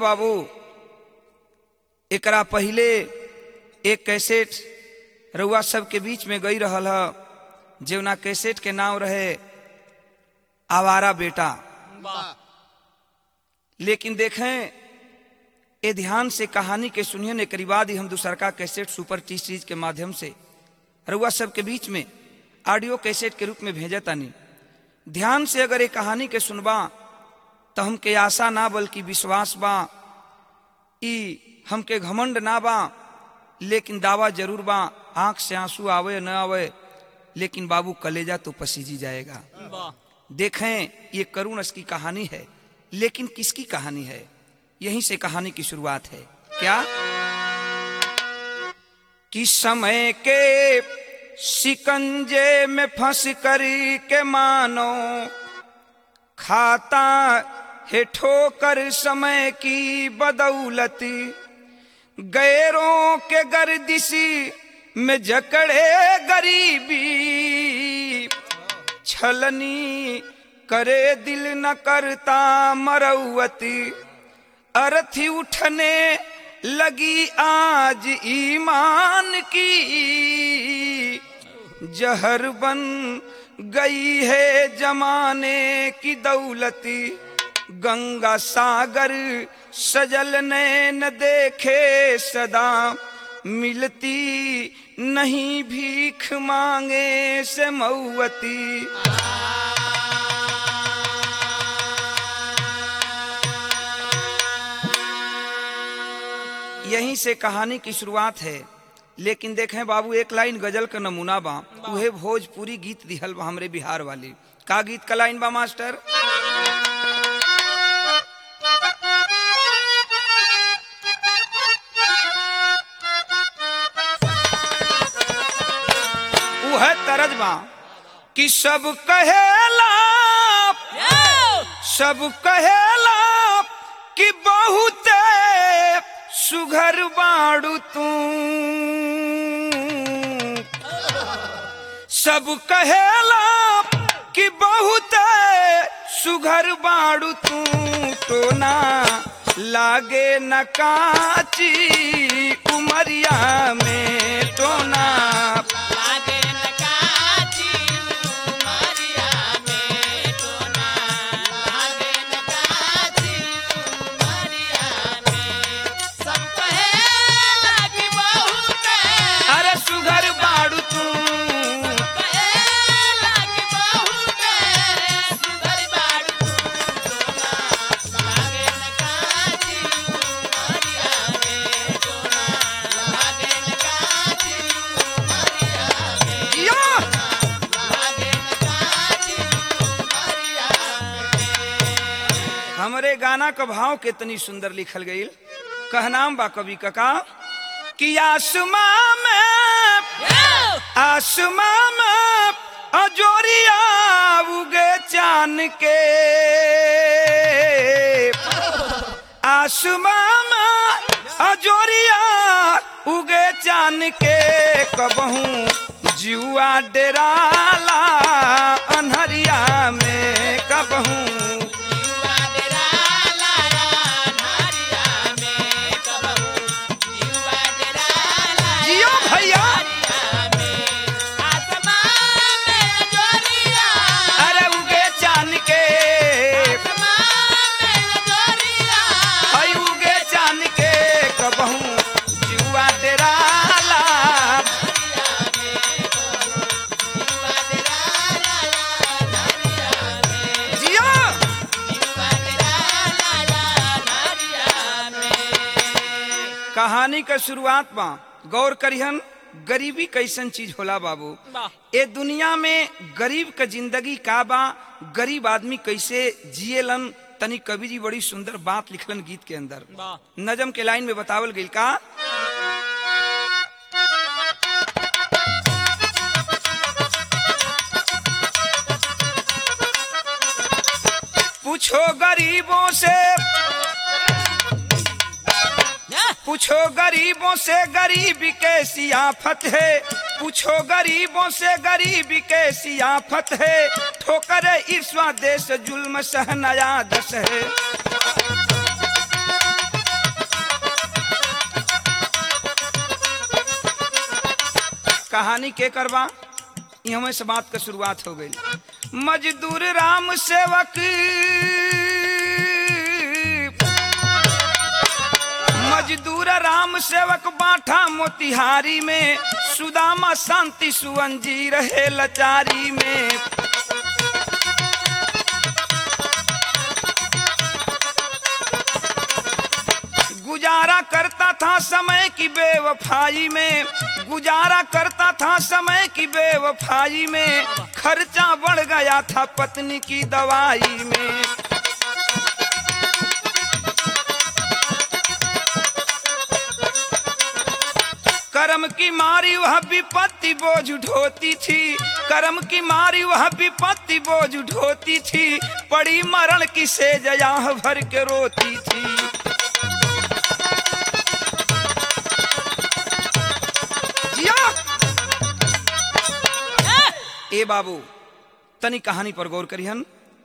बाबू एकरा पहिले एक कैसेट रउआ सबके बीच में गई रहल ह जेवना कैसेट के नाम रहे आवारा बेटा लेकिन देखें ए ध्यान से कहानी के सुनिए ने करीब बाद ही हम दूसर का कैसेट सुपर टी सीरीज के माध्यम से रउआ सबके बीच में ऑडियो कैसेट के रूप में भेजा तानी ध्यान से अगर ये कहानी के सुनबा तो हमके आशा ना बल्कि विश्वास बा ई हमके घमंड ना बा लेकिन दावा जरूर बा आंख से आंसू आवे न आवे लेकिन बाबू कलेजा तो पसीजी जाएगा देखें ये करुण की कहानी है लेकिन किसकी कहानी है यहीं से कहानी की शुरुआत है क्या कि समय के शिकंजे में फंस कर के मानो खाता है ठोकर समय की बदौलत गैरों के गर्दिशी में जकड़े गरीबी छलनी करे दिल न करता मरौवती अरथी उठने लगी आज ईमान की जहर बन गई है जमाने की दौलती गंगा सागर सजल नैन देखे सदा मिलती नहीं भीख मांगे से मऊवती यहीं से कहानी की शुरुआत है लेकिन देखें बाबू एक लाइन गजल का नमूना बा उहे भोजपुरी गीत दिहल बा हमरे बिहार वाली का गीत का लाइन बा मास्टर उह तरज बा कि सब कहेला सब कहेला कि बहुते सुघर बाड़ू तू सब कहेला कि बहुत सुघर बाड़ू तू तो ना लागे न काची उमरिया में तो ना अरे सुघर बाड़ू तू या हमरे गाना का भाव कितनी सुंदर लिखल गई कहनाम बा कवि कका कि आसमां में आसमां में अजोरिया उगे चान के आसमां में अजोरिया उगे चान के कबहू जुआ डेराला अनहरिया में कबहू जियो भैया अरे उगे चान के हई उगे चान के कबहू जुआ डेराला जियो कहानी का शुरुआत बा गौर करिहन गरीबी कैसन चीज होला बाबू ए दुनिया में गरीब का जिंदगी का बा गरीब आदमी कैसे जिएलन तनी कवि जी बड़ी सुंदर बात लिखलन गीत के अंदर नजम के लाइन में बतावल गई का पूछो गरीबों से पूछो गरीबों से गरीबी के सियाफत है पूछो गरीबों से गरीबी के सियाफत है ठोकर ईर्ष्वा देश जुल्म सहनाया दस है कहानी के करवा हमें से बात का शुरुआत हो गई मजदूर राम सेवक मजदूर राम सेवक बाठा मोतिहारी में सुदामा शांति सुवन जी रहे लचारी में गुजारा करता था समय की बेवफाई में गुजारा करता था समय की बेवफाई में खर्चा बढ़ गया था पत्नी की दवाई में कर्म की मारी वह विपत्ति बोझ उठोती थी कर्म की मारी वह विपत्ति बोझ उठोती थी पड़ी मरण की सेजया भर के रोती थी जिया ए बाबू तनी कहानी पर गौर करिहन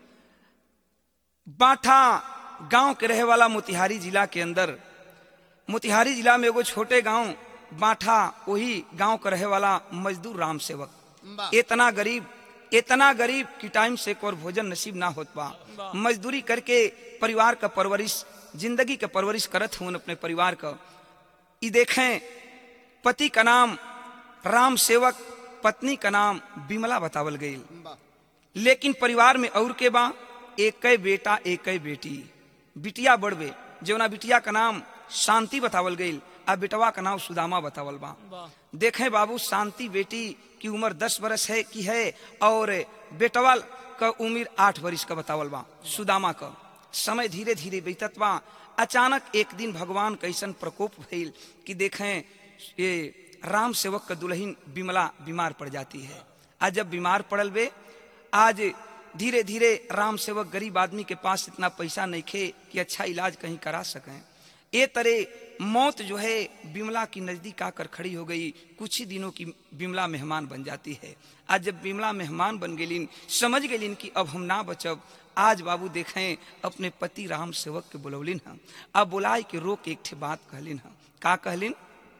बाठा गांव के रहे वाला मोतिहारी जिला के अंदर मोतिहारी जिला में एगो छोटे गांव बाठा वही गांव का रहे वाला मजदूर राम सेवक इतना गरीब इतना गरीब कि टाइम से और भोजन नसीब ना होत बा मजदूरी करके परिवार का परवरिश जिंदगी का परवरिश करत हूँ अपने परिवार का ई देखें पति का नाम राम सेवक पत्नी का नाम बिमला बतावल गई लेकिन परिवार में और के बा एक बेटा एक बेटी बिटिया बढ़वे जौना बिटिया का नाम शांति बतावल गई आ बेटवा का नाम सुदामा बतावल बा देखें बाबू शांति बेटी की उम्र दस बरस है की है और बेटवा का उम्र आठ बरिस का बतावल बा सुदामा का समय धीरे धीरे बीतत बा अचानक एक दिन भगवान कैसन प्रकोप भइल कि देखें ये राम सेवक का दुल्हन बिमला बीमार पड़ जाती है आज जब बीमार पड़ल बे आज धीरे धीरे राम सेवक गरीब आदमी के पास इतना पैसा नहीं खे कि अच्छा इलाज कहीं करा सकें ए तरह मौत जो है बिमला की नजदीक आकर खड़ी हो गई कुछ ही दिनों की बिमला मेहमान बन जाती है आज जब बिमला मेहमान बन गेलिन समझ गेलिन कि अब हम ना बचब आज बाबू देखें अपने पति राम सेवक के बुलौलिन हम अब बुलाए के रोक एक ठे बात कहलिन हम का कहलिन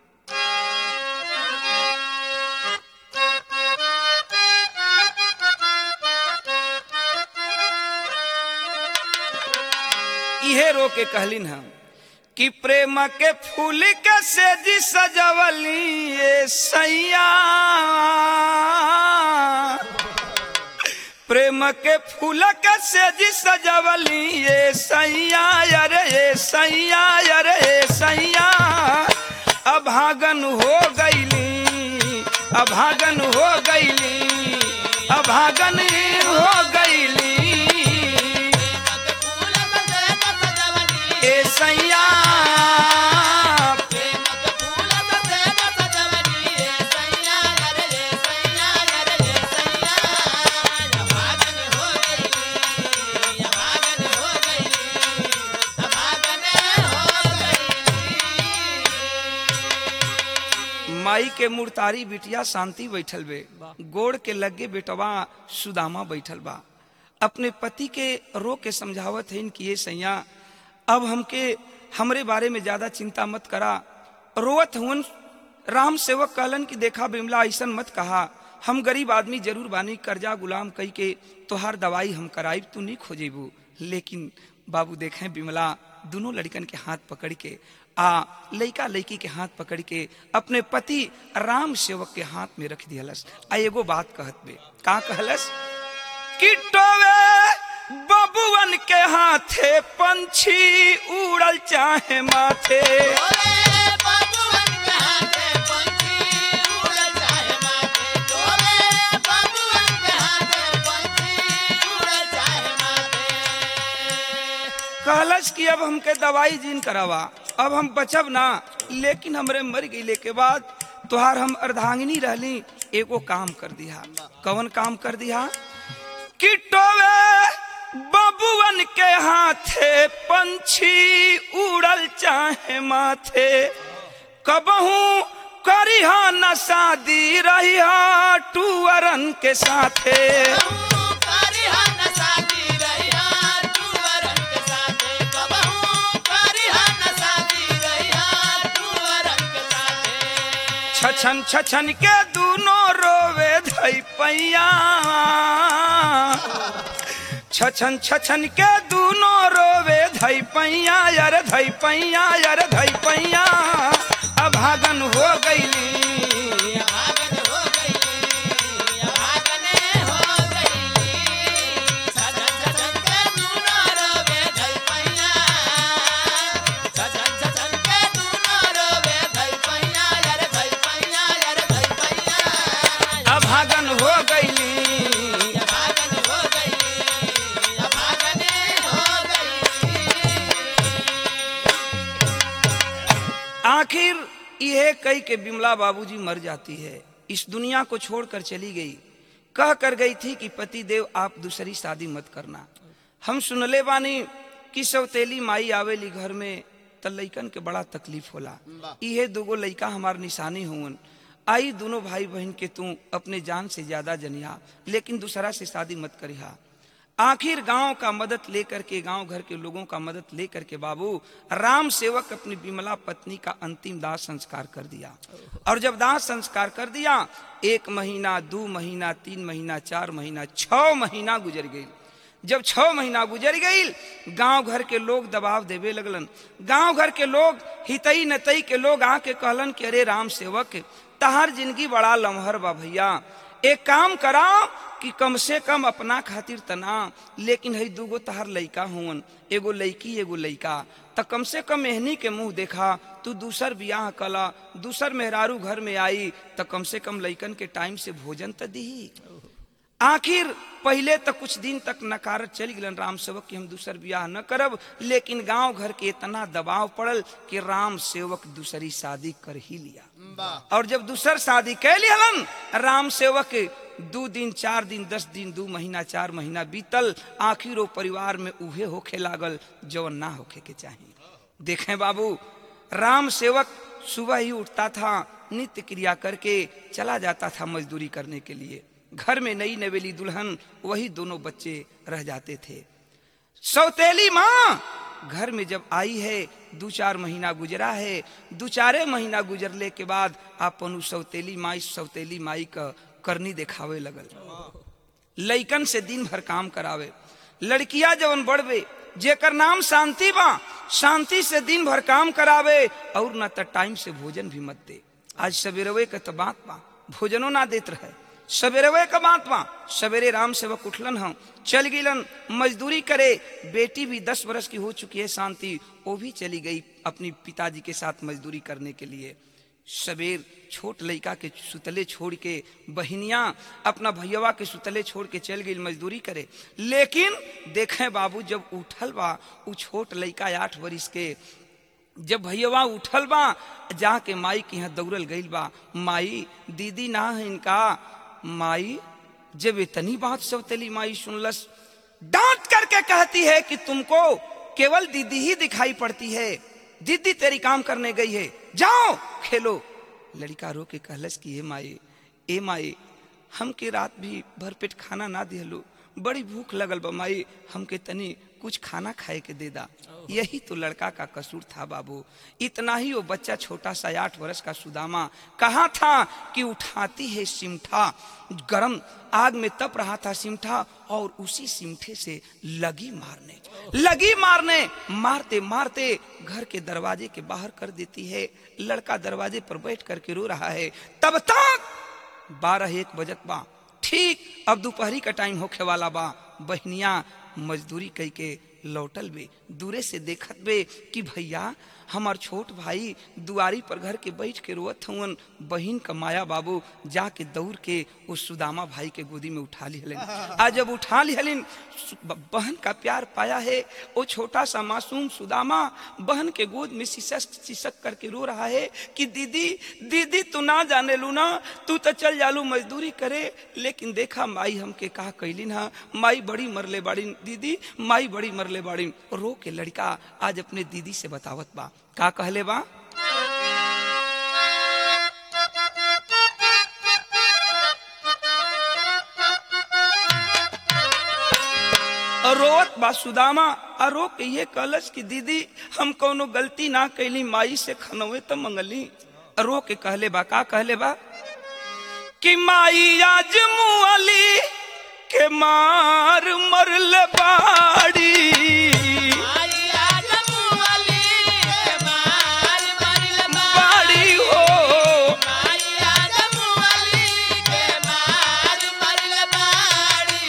इहे रो के कहलिन हम कि प्रेम के फूल के सेजी सजवली ये सैया प्रेम के फूल के सेजी सजवली ये सैया अरे ये सैया अरे ये सैया अभागन हो गईली अभागन हो गईली अभागन हो गईली ए सैया माई के मुर्तारी बिटिया शांति बैठल बे गोड़ के लगे बेटवा सुदामा बैठल बा अपने पति के रो के समझावत है कि ये सैया अब हमके हमरे बारे में ज्यादा चिंता मत करा रोवत हुन राम सेवक कहलन कि देखा बिमला ऐसन मत कहा हम गरीब आदमी जरूर बानी कर्जा गुलाम कई के तोहार दवाई हम कराइब तू नहीं खोजेबू लेकिन बाबू देखें बिमला दोनों लड़कन के हाथ पकड़ के आ लड़का लड़की के हाथ पकड़ के अपने पति राम सेवक के हाथ में रख दियलस आ एगो बात कहत बे का कहलस कि टोवे बबुअन के हाथे पंछी उड़ल चाहे माथे कहलस कि अब हमके दवाई जीन करावा अब हम बचब ना लेकिन हमरे मर गईले के बाद तोहार हम अर्धांगिनी रहली एगो काम कर दिया कवन काम कर दिया कि टोवे बबुअन के हाथे पंछी उड़ल चाहे माथे कबहू करिहा न शादी रहिहा टूअरन के साथे छछन छछन के दूनो रोवे धई पैया छछन छछन के दूनो रोवे धई पैया यार धई पैया यार धई पैया अभागन हो गईली भागन हो गई भागने हो गई सजन सजन के दूनो रोवे धई पैया सजन सजन के दूनो रोवे धई पैया यार धई पैया यार धई पैया अभागन हो गईली भागन हो गई भागने हो गई आखिर यह कई के बिमला बाबूजी मर जाती है इस दुनिया को छोड़कर चली गई कह कर गई थी कि पति देव आप दूसरी शादी मत करना हम सुनले बानी कि सौतेली माई आवेली घर में त लइकन के बड़ा तकलीफ होला इहे दूगो लइका हमार निशानी हुवन आई दोनों भाई बहन के तू अपने जान से ज्यादा जनिया लेकिन दूसरा से शादी मत करिहा आखिर गांव का मदद लेकर के गांव घर के लोगों का मदद लेकर के बाबू राम सेवक अपनी विमला पत्नी का अंतिम दाह संस्कार कर दिया और जब दाह संस्कार कर दिया एक महीना दो महीना तीन महीना चार महीना छह महीना गुजर गई जब छह महीना गुजर गई गांव घर के लोग दबाव देवे लगलन गांव घर के लोग हितई नतई के लोग आके कहलन कि अरे राम सेवक तहार जिंदगी बड़ा लमहर बा भैया एक काम करा कि कम से कम अपना खातिर तना लेकिन हई दूगो तहार लइका हुवन एगो लइकी एगो लइका त कम से कम एहनी के मुंह देखा तू दूसर बियाह कला दूसर मेहरारू घर में आई त कम से कम लइकन के टाइम से भोजन त दी आखिर पहले तक कुछ दिन तक नकारत चल गलन राम सेवक कि हम दूसर बियाह न करब लेकिन गांव घर के इतना दबाव पड़ल कि राम सेवक दूसरी शादी कर ही लिया और जब दूसर शादी कह लिहलन राम सेवक दो दिन चार दिन दस दिन दो महीना चार महीना बीतल आखिर वो परिवार में उहे होखे लागल जवन ना होखे के चाहिए देखें बाबू राम सेवक सुबह ही उठता था नित्य क्रिया करके चला जाता था मजदूरी करने के लिए घर में नई नवेली दुल्हन वही दोनों बच्चे रह जाते थे सौतेली माँ घर में जब आई है दो चार महीना गुजरा है दो चारे महीना गुजरले के बाद अपन उ सौतेली माई सौतेली माई का करनी दिखावे लगल लइकन से दिन भर काम करावे लड़किया जवन बढ़वे जेकर नाम शांति बा शांति से दिन भर काम करावे और न त टाइम से भोजन भी मत दे आज सवेरवे के तो बात बा भोजनो ना देत रहे सवेरवे का बात बा सवेरे राम सेवक उठलन हम चल गिलन मजदूरी करे बेटी भी दस बरस की हो चुकी है शांति वो भी चली गई अपनी पिताजी के साथ मजदूरी करने के लिए सवेर छोट लड़का के सुतले छोड़ के बहनिया अपना भैया के सुतले छोड़ के चल गई मजदूरी करे लेकिन देखें बाबू जब उठल बा उ छोट लड़का आठ बरिस के जब भैया उठल बा जाके माई के यहाँ दौड़ल गईल बा माई दीदी ना है इनका माई जब इतनी बात सौतेली माई सुनलस डांट करके कहती है कि तुमको केवल दीदी ही दिखाई पड़ती है दीदी तेरी काम करने गई है जाओ खेलो लड़का रो के कहलस कि ए माई ए माई हमके रात भी भरपेट खाना ना दिहलो बड़ी भूख लगल बा माई हमके तनी कुछ खाना खाए के दे दा यही तो लड़का का कसूर था बाबू इतना ही वो बच्चा छोटा सा आठ वर्ष का सुदामा कहा था कि उठाती है सिमठा गरम आग में तप रहा था सिमठा और उसी सिमठे से लगी मारने लगी मारने मारते मारते घर के दरवाजे के बाहर कर देती है लड़का दरवाजे पर बैठ करके रो रहा है तब तक बारह एक बजत बा ठीक अब दोपहरी का टाइम होखे वाला बा बहनिया मजदूरी कई के लौटल बे दूरे से देखत बे कि भैया हमार छोट भाई दुआरी पर घर के बैठ के रोवत हुवन बहिन का माया बाबू जाके दौड़ के उस सुदामा भाई के गोदी में उठा लिहलिन आज जब उठा लिहलिन बहन का प्यार पाया है वो छोटा सा मासूम सुदामा बहन के गोद में सिसक सिसक करके रो रहा है कि दीदी दीदी तू ना जाने लू ना तू तो चल जालू मजदूरी करे लेकिन देखा माई हमके कहा कैलिन हा माई बड़ी मरले बाड़ी दीदी माई बड़ी मरले बाड़ी रो के लड़का आज अपने दीदी से बतावत बा का कहले बा रोवत बा सुदामा आ रो के ये कहलस कि दीदी हम कोनो गलती ना कैली माई से खनवे तो मंगली रो के कहले बा का कहले बा कि माई आज मुअली के मार मरल बाड़ी आइया जमुअली के मार मरल बाड़ी हो आइया जमुअली के मार मरल बाड़ी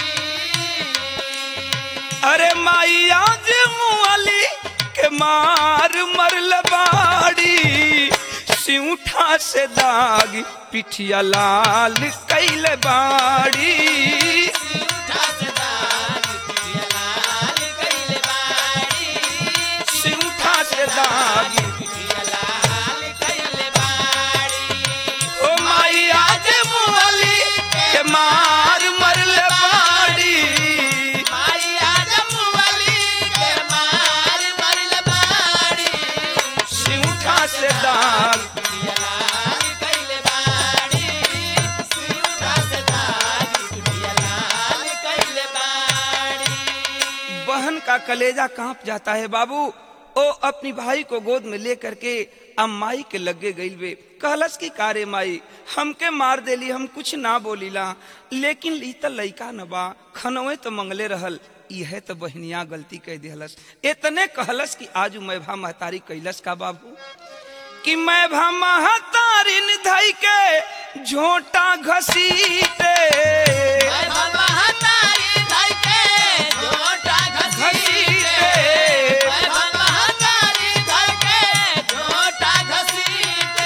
अरे माई आज मुअली के मार मरल बाड़ी सिउठा से दाग पिठिया लाल कैल बाड़ी उठा से दाग पिटिया लाल कइले बाड़ी सिउठा से दाग पिटिया लाल कइले बाड़ी ओ माई आज मुअली के मार मरल बाड़ी आइया जमुअली के मार मरल बाड़ी सिउठा से दाग पिटिया लाल कइले बाड़ी उठा से दाग पिटिया लाल कइले बाड़ी बहन का कलेजा कांप जाता है बाबू ओ अपनी भाई को गोद में ले करके अब माई के लगे गईल बे कहलस की कारे माई हमके मार देली हम कुछ ना बोलीला लेकिन ली त लइका न बा खनवे तो मंगले रहल यह तो बहनिया गलती कह दिहलस इतने कहलस कि आज मैं भा महतारी कैलस का बाबू कि मैं भा महतारी निधई के झोटा घसीटे मैं महतारी धई के झोटा घसीटे मैं महतारी धई के झोटा घसीटे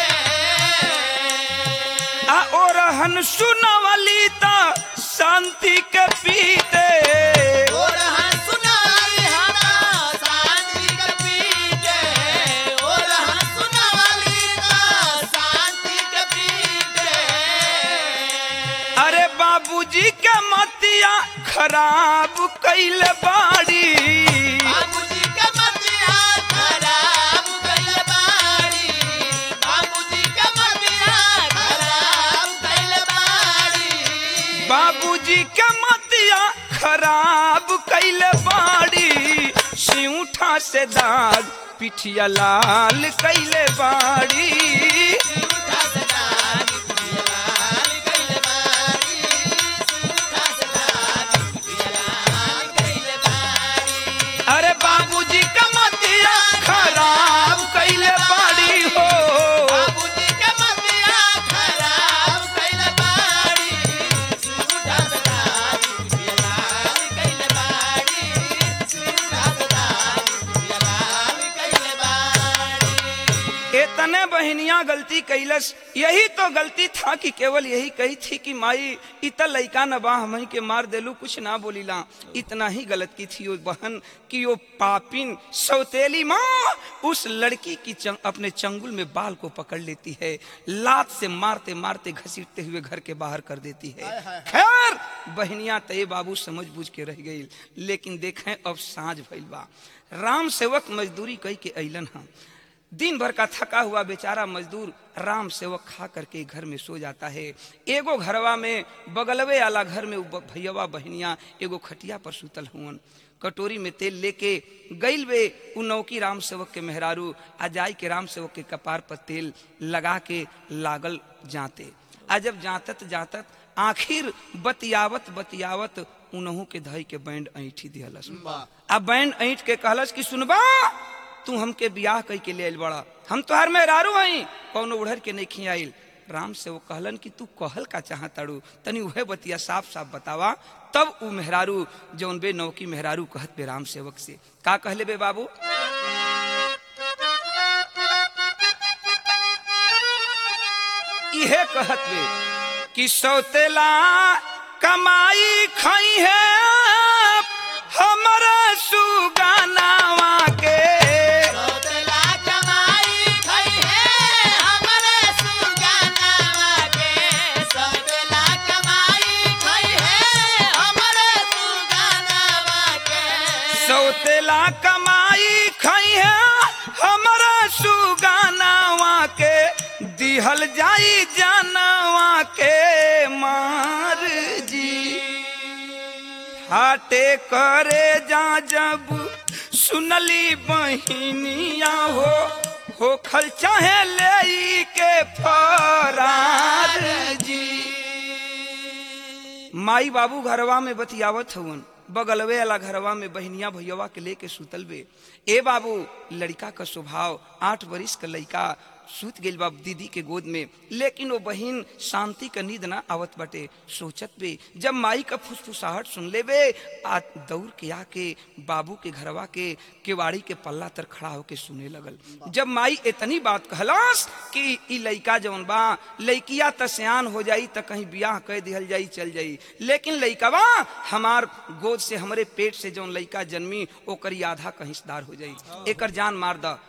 आ ओरहन सुनवली त शांति के पीते और हम सुनाई हना शांति के पीटे और हम सुनावली का शांति के पीटे अरे बाबूजी के मतिया खराब कैल बाड़ी बाबूजी के मतिया खराब कइल बाड़ी बाबूजी के मतिया खराब कइल बाड़ी बाबूजी के मतिया खराब कैल बाड़ी सिउठा से दाग पिठिया लाल कैले बाड़ी उठा से दाग पिटिया लाल कइल बाड़ी उठा से दाग पिटिया लाल कइल बाड़ी अरे बाबूजी के मतिया खराब कैले बाड़ी हो बाबूजी के मतिया खराब कइल बाड़ी उठा से दाग पिटिया लाल कइल बाड़ी उठा से दाग पिटिया लाल कइल बाड़ी इतने बहनिया गलती कैलस यही तो गलती था कि केवल यही कही थी कि माई इत लइका न बा हमही के मार देलू कुछ ना बोलीला इतना ही गलत की थी वो बहन कि वो पापिन सौतेली माँ उस लड़की की चंग, अपने चंगुल में बाल को पकड़ लेती है लात से मारते मारते घसीटते हुए घर के बाहर कर देती है खैर बहनिया तय बाबू समझ बूझ के रह गई लेकिन देखें अब साँझ भइल बा राम सेवक मजदूरी कई के अलन हम दिन भर का थका हुआ बेचारा मजदूर राम सेवक खा करके घर में सो जाता है एगो घरवा में बगलवे वाला घर में उ ब- भैयावा बहनिया एगो खटिया पर सुतल हुवन कटोरी में तेल लेके गईल वे उ नौकी राम सेवक के मेहरारू आ जाई के राम सेवक के कपार पर तेल लगा के लागल जाते आ जब जातत जातत आखिर बतियावत बतियावत उनहू के धई के बैंड ऐठी दिहलस आ बैंड ऐठ के कहलस कि सुनबा तू हमके बियाह कई के ले आइल बड़ा हम तोहार मेहरारू हई कौनो उड़र के नहीं खियाइल राम से वो कहलन कि तू कहल का चाहताड़ू तनी उहे बतिया साफ साफ बतावा तब उ मेहरारू जौन बे नौकी मेहरारू कहत बे राम सेवक से का कहले बे बाबू इहे कहत बे कि सौतेला कमाई खई है हमरा सुगानावा के सौतेला कमाई खई है हमरे सुगानावा के सौतेला कमाई खई है हमरे सुगानावा के सौतेला कमाई खई है हमरा सुगानावा के दिहल जाई जानवा के मार जी हाटे करे जा जब सुनली बहिनिया हो हो खल चाहे ले के माई बाबू घरवा में बतियावत हवन बगलवे वाला घरवा में बहनिया भैयावा के लेके सुतल बे ए बाबू लड़का का स्वभाव आठ बरिस का लड़का सूत गइल बा दीदी के गोद में लेकिन वो बहिन शांति का नींद ना आवत बाटे सोचत बे जब माई का फुसफुसाहट सुन ले बे आ दौड़ के आके बाबू के घरवा के केवाड़ी के पल्ला तर खड़ा होके सुने लगल जब माई इतनी बात कहलास कि ई लइका जौन बा लइकिया त सियान हो जाई त कहीं बियाह कह दिहल जाई चल जाई लेकिन लइकवा हमार गोद से हमरे पेट से जौन लइका जन्मी ओकरी आधा का हिस्सेदार हो जाई एकर जान मार द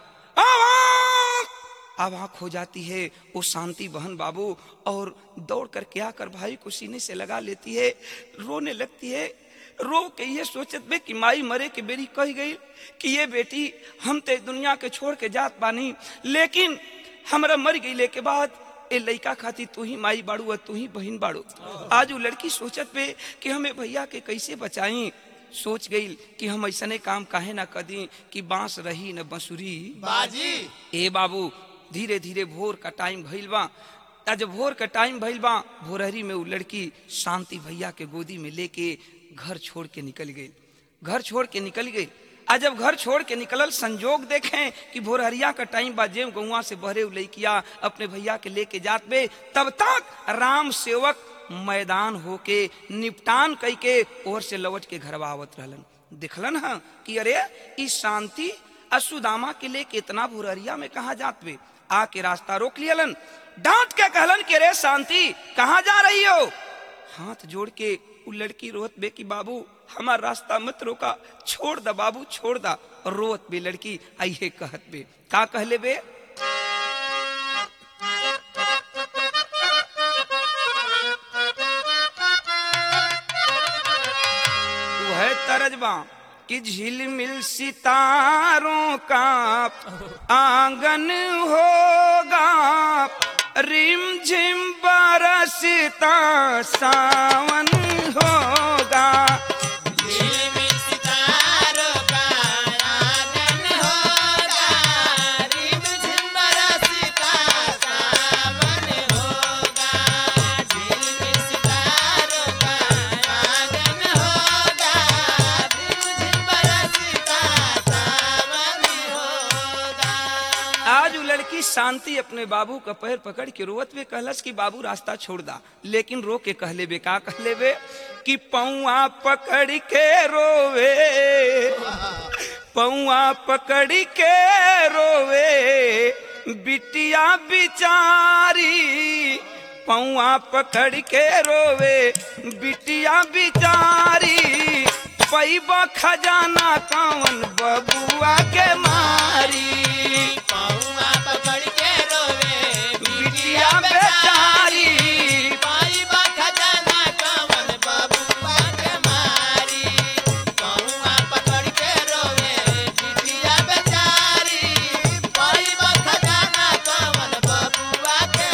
अब आंख हो जाती है वो शांति बहन बाबू और दौड़ कर क्या कर भाई को सीने से लगा लेती है रोने लगती है रो के ये सोचत बे कि माई मरे के बेरी कह गई कि ये बेटी हम ते दुनिया के छोड़ के जात बानी लेकिन हमरा मर गई के बाद ए लइका खाती तू ही माई बाड़ू और तू ही बहन बाड़ू आज वो लड़की सोचत पे कि हमें भैया के कैसे बचाई सोच गई कि हम ऐसने काम काहे ना कदी कि बांस रही न बंसुरी बाजी ए बाबू धीरे धीरे भोर का टाइम भइल बा आ जब भोर का टाइम भइल बा भोरहरी में वो लड़की शांति भैया के गोदी में लेके घर छोड़ के निकल गई घर छोड़ के निकल गई आ जब घर छोड़ के निकलल संजोग देखें कि भोरहरिया का टाइम बा जेम गौवा से बहरे उ लइकिया अपने भैया के लेके जात बे तब तक राम सेवक मैदान होके निपटान कई के ओर से लौट के घर आवत रहलन दिखलन हा कि अरे ई शांति असुदामा के लेके इतना भोरहरिया में कहा जात बे आके रास्ता रोक लियलन डांट के कहलन कि रे शांति कहाँ जा रही हो हाथ जोड़ के उ लड़की रोत बे कि बाबू हमार रास्ता मत रोका छोड़ दा बाबू छोड़ दा और रोत बे लड़की आइए कहत बे का कहले बे वह तरजबा कि झिलमिल सितारों का आंगन होगा रिम झिम बरसता सावन होगा झिलमिल सितारों का आंगन होगा, रिमझिम बरसता सावन होगा। झिलमिल सितारों का आंगन होगा, रिमझिम बरसता सावन होगा। आज वो लड़की शांति अपने बाबू का पैर पकड़ के रोवत में कहलस कि बाबू रास्ता छोड़ दा लेकिन रो के कहले बे का कहले बे कि पौआ पकड़ के रोवे पौआ पकड़ के रोवे बिटिया बिचारी पौआ पकड़ के रोवे बिटिया बिचारी पैबा खजाना कौन बबुआ के मारी पौआ पकड़ के रोवे बिटिया बेचारी पाई बा खजाना कवन बबुआ के मारी पौआ पकड़ के रोवे बिटिया बेचारी पाई बा खजाना कवन बबुआ के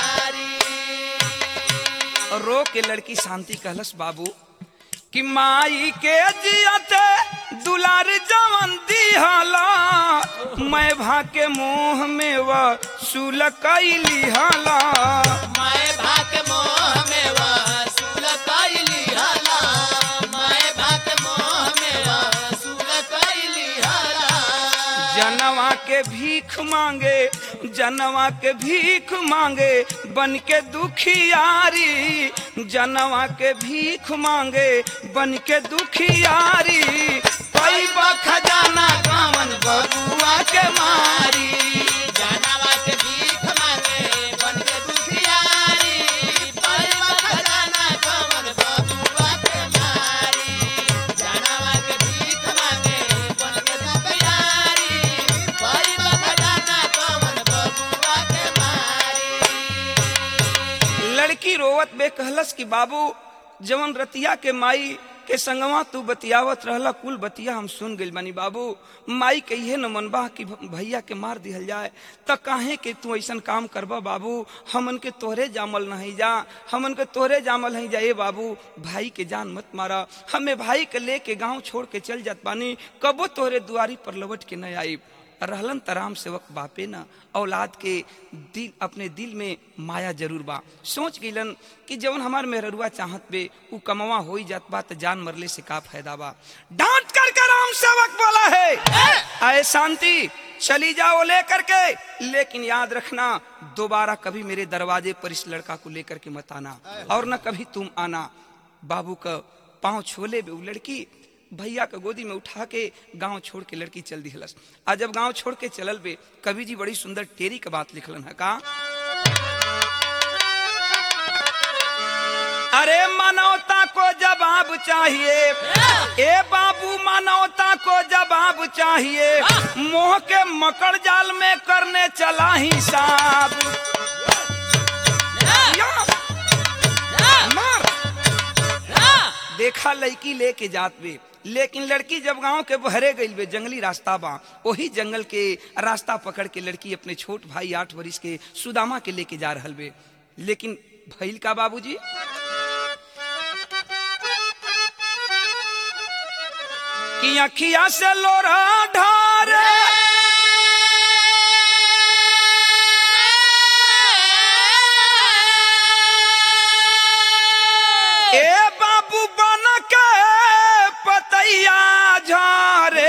मारी और रो के लड़की शांति कहलस बाबू कि माई के जियते दुलार जवन दिहला मैं भा के मोह में वह सुल कैली हला मैं भाग मोह में वसूल कैली हला मैं भाग मोह में वसूल कैली हला जनवा के भीख मांगे जनवा के भीख मांगे बन के दुखियारी जनवा के भीख मांगे बन के दुखियारी पैबा खजाना कामन बबुआ के मारी जानवा के भीख मांगे बन के दुखियारी परवा खजाना कमन बबुआ के मारी जानवा के भीख मांगे बन के दुखियारी परवा खजाना कमन बबुआ के मारी लड़की रोवत बे कहलस कि बाबू जवन रतिया के माई के संगवा तू बतियावत रहला कुल बतिया हम सुन गइल बानी बाबू माई के इहे न मनबा कि भ- भैया के मार दिहल जाए त काहे के तू ऐसन काम करबा बाबू हमन के तोहरे जामल नहीं जा हमन के तोहरे जामल नहीं जा ए बाबू भाई के जान मत मारा हमें भाई के लेके गांव छोड़ के चल जात बानी कबो तोहरे दुआरी पर लौट के न आई रहलन तराम सेवक बापे न औलाद के दिल अपने दिल में माया जरूर बा सोच गिलन कि जवन हमार मेहरुआ चाहत बे उ कमवा हो जात बा त जान मरले से का फायदा बा डांट कर के राम सेवक बोला है आए शांति चली जाओ लेकर के लेकिन याद रखना दोबारा कभी मेरे दरवाजे पर इस लड़का को लेकर के मत आना और न कभी तुम आना बाबू का पाँव छोले बे उ लड़की भैया के गोदी में उठा के गांव छोड़ के लड़की चल दी हलस आ जब गांव छोड़ के चलल बे कवि जी बड़ी सुंदर टेरी के बात लिखलन है का अरे मानवता को जवाब चाहिए ए बाबू मानवता को जवाब चाहिए मोह के मकड़ जाल में करने चला हिसाब या, मार। देखा लड़की लेके जात बे लेकिन लड़की जब गांव के बहरे गई बे जंगली रास्ता बा वही जंगल के रास्ता पकड़ के लड़की अपने छोट भाई आठ वर्ष के सुदामा के लेके जा रहल बे लेकिन भैल का बाबूजी कि अखिया से लोरा ढारे ए बाबू बन के पतैया झारे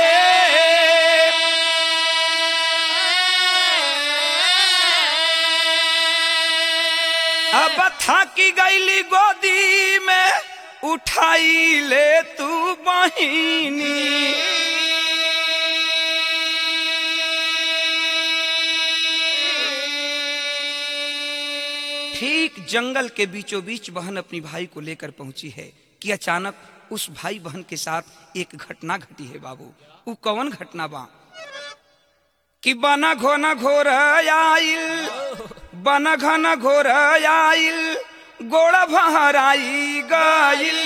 अब थाकी गईली गोदी में उठाई ले तू बहिनी ठीक जंगल के बीचों बीच बहन अपनी भाई को लेकर पहुंची है कि अचानक उस भाई बहन के साथ एक घटना घटी है बाबू वो कौन घटना बा कि बना घोना घोर आइल बना घन घोर आइल गोड़ा भहराई गइल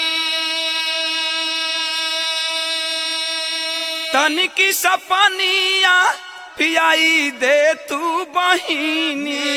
तनिकी सपनिया पियाई दे तू बहिनी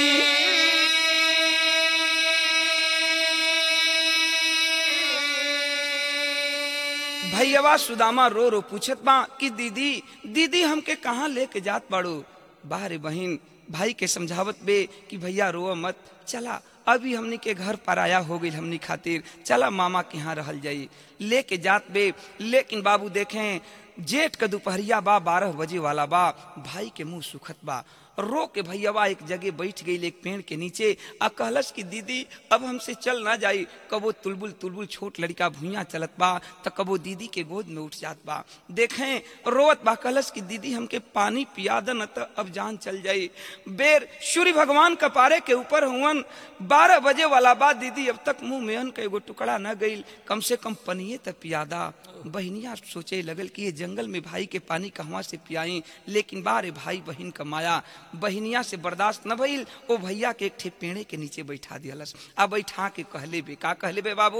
भैया सुदामा रो रो पूछत बा कि दीदी दीदी हमके कहाँ लेके जात बाड़ू बाहरे बहिन भाई के समझावत बे कि भैया रो मत चला अभी हमनी के घर पर आया हो गई हमनी खातिर चला मामा के यहाँ रहल जाई लेके जात बे लेकिन बाबू देखें जेठ का दोपहरिया बा बारह बजे वाला बा भाई के मुंह सुखत बा रो के भैयावा एक जगह बैठ गई एक पेड़ के नीचे आ कहलस कि दीदी अब हमसे चल ना जाई कबो तुलबुल तुलबुल छोट लड़का भुइया चलत बा त कबो दीदी के गोद में उठ जात बा देखें रोवत बा कहलस कि दीदी हमके पानी पिया द न त अब जान चल जाई बेर सूर्य भगवान कपारे के ऊपर हुवन बारह बजे वाला बा दीदी अब तक मुंह में अन्न का एगो टुकड़ा न गईल कम से कम पनिए त पियादा बहनिया सोचे लगल कि ये जंगल में भाई के पानी कहवा से पियाई लेकिन बारे भाई बहन का माया बहनिया से बर्दाश्त न भइल ओ भैया के एक ठे पेड़े के नीचे बैठा दियलस आ बैठा के कहले बे का कहले बे बाबू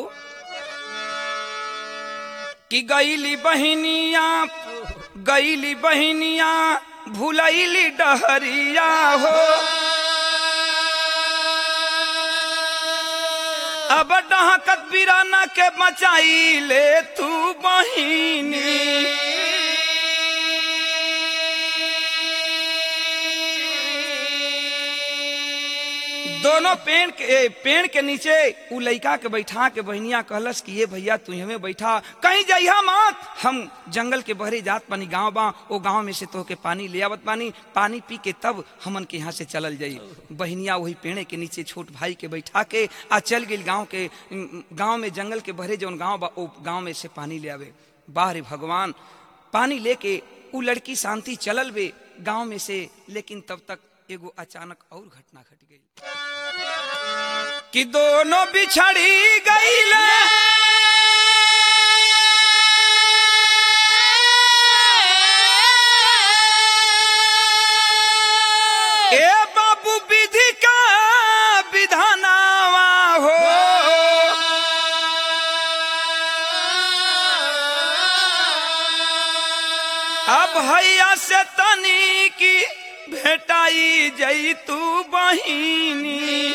कि गईली बहनिया गईली बहनिया भुलैली डहरिया हो अब डहकत बिराना के बचाई ले तू बहिनी दोनों पेड़ के पेड़ के नीचे उ लइका के बैठा के बहनिया कहलस कि ये भैया तू हमें बैठा कहीं जइहा मत हम जंगल के बहरे जात पानी गांव बा ओ गांव में से तो के पानी ले आवत पानी पानी पी के तब हमन के यहाँ से चलल जाई बहनिया वही पेड़े के नीचे छोट भाई के बैठा के आ चल गई गांव के गांव में जंगल के बहरे जौन गांव बा ओ गांव में से पानी ले आवे बाहरे भगवान पानी लेके उ लड़की शांति चलल बे गांव में से लेकिन तब तक एगो अचानक और घटना घट गई कि दोनों बिछड़ी गईले ए बाबू विधि का विधानावा हो अब हैया से तनी की भेटाई जई तू बहिनी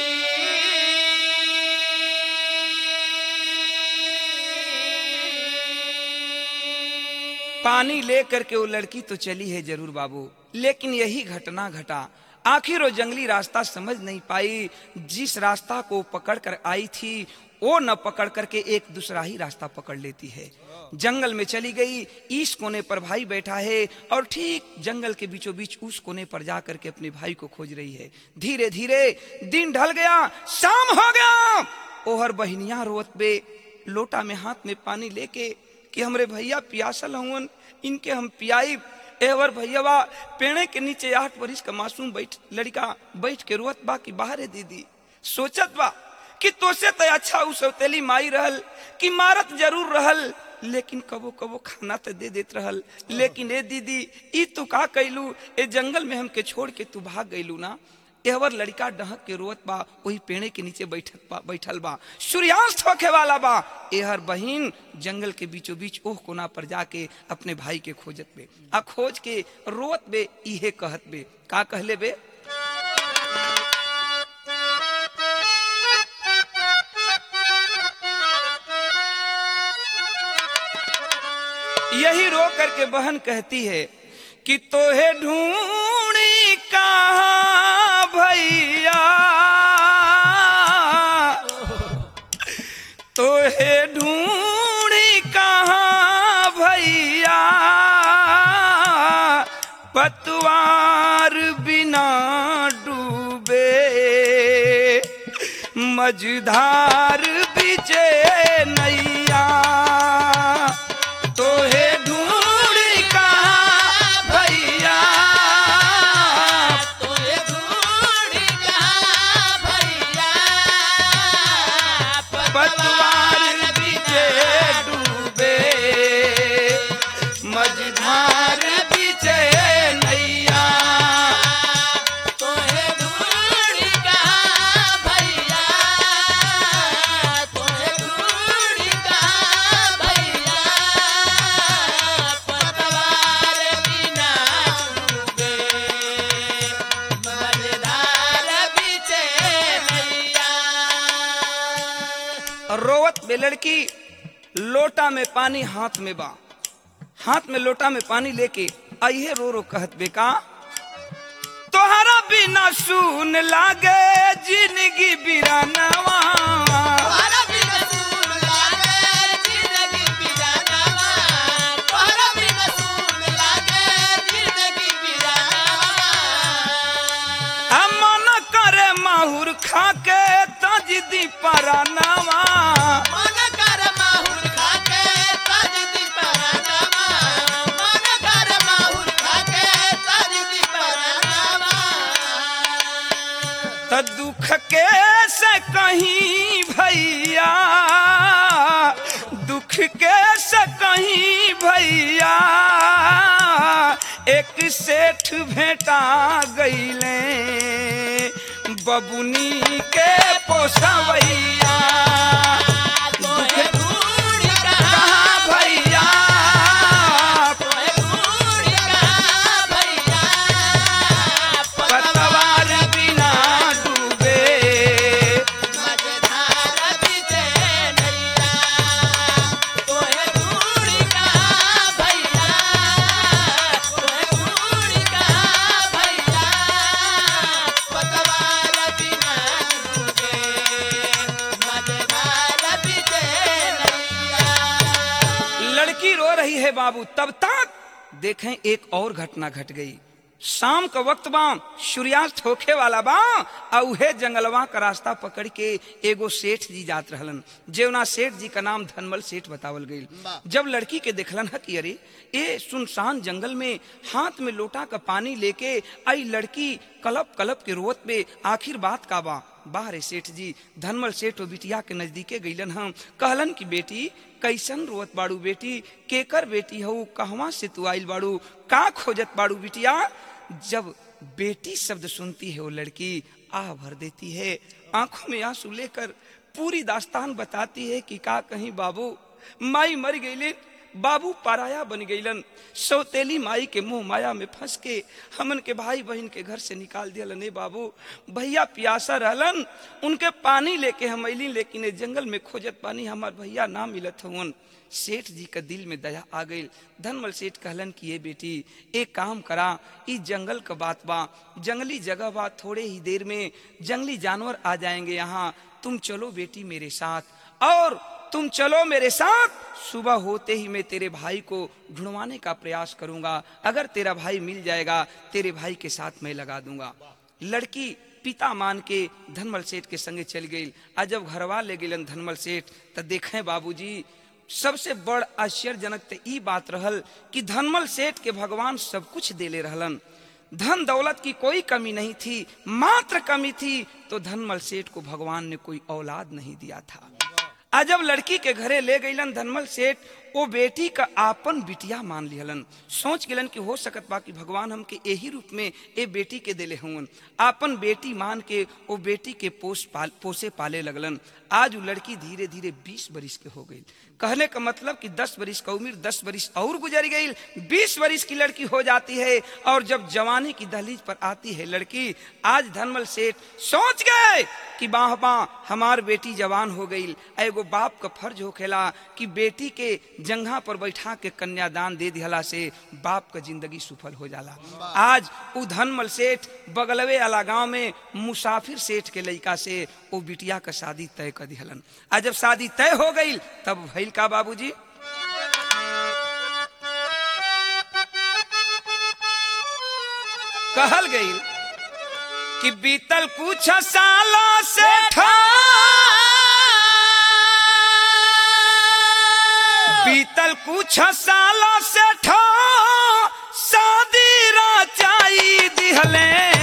पानी ले करके वो लड़की तो चली है जरूर बाबू लेकिन यही घटना घटा आखिर वो जंगली रास्ता समझ नहीं पाई जिस रास्ता को पकड़ कर आई थी वो न पकड़ करके एक दूसरा ही रास्ता पकड़ लेती है जंगल में चली गई इस कोने पर भाई बैठा है और ठीक जंगल के बीचों बीच उस कोने पर जा करके अपने भाई को खोज रही है धीरे धीरे दिन ढल गया शाम हो गया ओहर बहनिया रोत बे लोटा में हाथ में पानी लेके कि हमरे भैया पियासल हुवन इनके हम पियाई एवर भैया पेड़े के नीचे आठ बरिस का मासूम बैठ लड़का बैठ के रोत बा कि बाहरे दीदी सोचत बा कि तोसे तो अच्छा उ सौतेली माई रहल कि मारत जरूर रहल लेकिन कबो कबो खाना तो दे देत रहल लेकिन ए दीदी ई तू का कैलू ए जंगल में हमके छोड़ के तू भाग गईलू ना एहवर लड़का डहक के रोत बा वही पेड़े के नीचे बैठक बा बैठल बा सूर्यास्त होखे वाला बा एहर बहिन जंगल के बीचों बीच ओह कोना पर जाके अपने भाई के खोजत बे आ खोज के रोत बे इहे कहत बे का कहले बे यही रो करके बहन कहती है कि तोहे ढूंढी कहाँ भैया तोहे ढूंढी कहाँ भैया पतवार बिना डूबे मझधार बिचे नैया तोहे ढूंढी कहाँ भैया तोरे ढूंढी कहाँ भैया पतवार बीचे डूबे मझधार बीचे नैया तोरे ढूंढी कहाँ भैया तोरे ढूंढी कहाँ भैया पतवार बिना डूबे मजेदार बीचे नैया रोवत बे लड़की लोटा में पानी हाथ में बा हाथ में लोटा में पानी लेके आइए रो रो कहत बेका तोहरा बिना सुन लागे जिंदगी बिरानवा तोहरा बिन सून लागे जिंदगी बिरानवा तोहरा बिन सून लागे जिंदगी बिरानवा मन करे माहुर खाके तजदी परानवा मन कर माहुर खाके तज दी परानवा मन कर माहुर खाके तज दी परानवा त दुख के से कहीं भैया दुख के से कहीं भैया एक सेठ भेटा गईले बबुनी के पोसवैया तोहे ढूंढी कहाँ कहाँ भैया तोहे ढूंढी कहाँ भैया पतवार बिना डूबे मझधार बीचे नैया तोहे ढूंढी कहाँ भैया तोहे ढूंढी कहाँ भैया पतवार बिना डूबे मझधार बीचे नैया लड़की रो रही है बाबू तब तक देखें एक और घटना घट गई शाम का वक्त बा सूर्यास्त होखे वाला बा आ उहे जंगलवा का रास्ता पकड़ के एगो सेठ जी जात रहलन जेवना सेठ जी का नाम धनमल सेठ बतावल गई जब लड़की के देखलन ह कि अरे ए सुनसान जंगल में हाथ में लोटा का पानी लेके आई लड़की कलप कलप के रोवत पे आखिर बात का बा बाहरे सेठ जी धनमल सेठ और बिटिया के नजदीके गईलन हम कहलन कि बेटी कैसन रोवत बाड़ू बेटी केकर बेटी हऊ कहवा से तू आइल बाड़ू का खोजत बाड़ू बिटिया जब बेटी शब्द सुनती है वो लड़की आह भर देती है आंखों में आंसू लेकर पूरी दास्तान बताती है कि का कहीं बाबू माई मर गईले बाबू पराया बन गईलन सौतेली माई के मुंह माया में फंस के हमन के भाई बहन के घर से निकाल दियलन ए बाबू भैया प्यासा रहलन उनके पानी लेके हम अली लेकिन ए जंगल में खोजत पानी हमार भैया ना मिलत हवन सेठ जी का दिल में दया आ गई धनमल सेठ कहलन कि ये बेटी एक काम करा ई जंगल का बात बा जंगली जगह बा थोड़े ही देर में जंगली जानवर आ जाएंगे यहाँ तुम चलो बेटी मेरे साथ और तुम चलो मेरे साथ सुबह होते ही मैं तेरे भाई को ढूंढवाने का प्रयास करूंगा अगर तेरा भाई मिल जाएगा तेरे भाई के साथ मैं लगा दूंगा लड़की पिता मान के धनमल सेठ के संगे चल गई आ जब घरवा ले गेलन धनमल सेठ त देखें बाबूजी सबसे बड़ आश्चर्यजनक तो ई बात रहल कि धनमल सेठ के भगवान सब कुछ देले रहलन धन दौलत की कोई कमी नहीं थी मात्र कमी थी तो धनमल सेठ को भगवान ने कोई औलाद नहीं दिया था आ जब लड़की के घरे ले गईलन धनमल सेठ वो बेटी का आपन बिटिया मान लिहलन सोच गेलन कि हो सकत बा कि भगवान हमके यही रूप में ए बेटी के देले हुवन आपन बेटी मान के वो बेटी के पोस पाल पोसे पाले लगलन आज वो लड़की धीरे धीरे बीस बरिस के हो गई कहने का मतलब कि दस बरिस का उम्र दस बरिस और गुजर गई बीस बरिस की लड़की हो जाती है और जब जवानी की दहलीज पर आती है लड़की आज धनमल सेठ सोच गए कि बाह बाह हमार बेटी जवान हो गई एगो बाप का फर्ज होखेला कि बेटी के जंघा पर बैठा के कन्यादान दे दिहला से बाप का जिंदगी सफल हो जाला आज उ धनमल सेठ बगलवे वाला गांव में मुसाफिर सेठ के लड़का से वो बिटिया का शादी तय कर दिहलन आज जब शादी तय हो गई तब भइल का बाबूजी कहल गई कि बीतल कुछ सालों से बीतल कुछ सालों से ठो शादी रचाई दिहले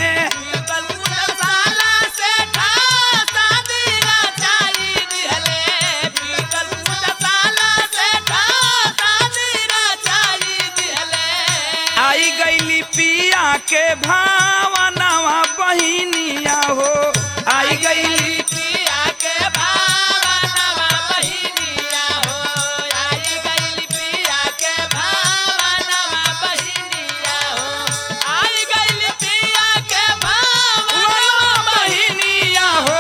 आई गईली पिया के भावनावा बहिनिया हो आई गईली बहिनिया हो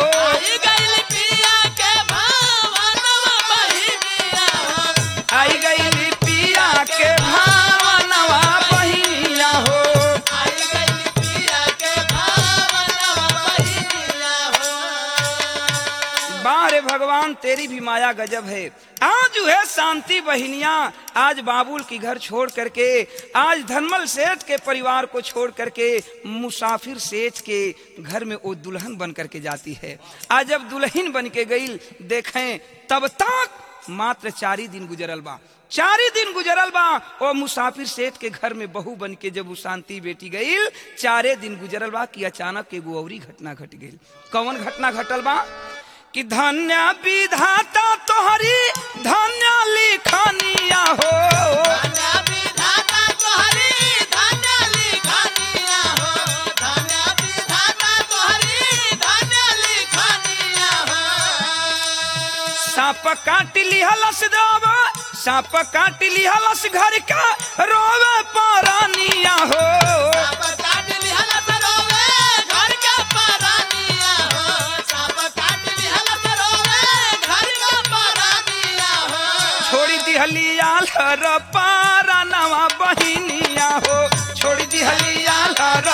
आई गईली पिया के भावनावा बहिनिया हो बारे भगवान तेरी भी माया गजब है आज जो है शांति बहिनिया आज बाबुल की घर छोड़ करके आज धनमल सेठ के परिवार को छोड़ करके मुसाफिर सेठ के घर में वो दुल्हन बन करके जाती है आज जब दुल्हन बन के गई देखें तब तक मात्र चार ही दिन गुजरल बा चार ही दिन गुजरल बा और मुसाफिर सेठ के घर में बहू बन के जब वो शांति बेटी गई चारे दिन गुजरल बा कि अचानक एगो औरी घटना घट गई कौन घटना घटल बा कि धन्य विधाता तोहरी धन्य लिखनिया हो सांप काट लिहलस रोवा सांप काट लिहलस घर का रोवे परानिया हो छोड़ी दिहलिया हर पारा नवा बहिनिया हो छोड़ी दिहलिया हर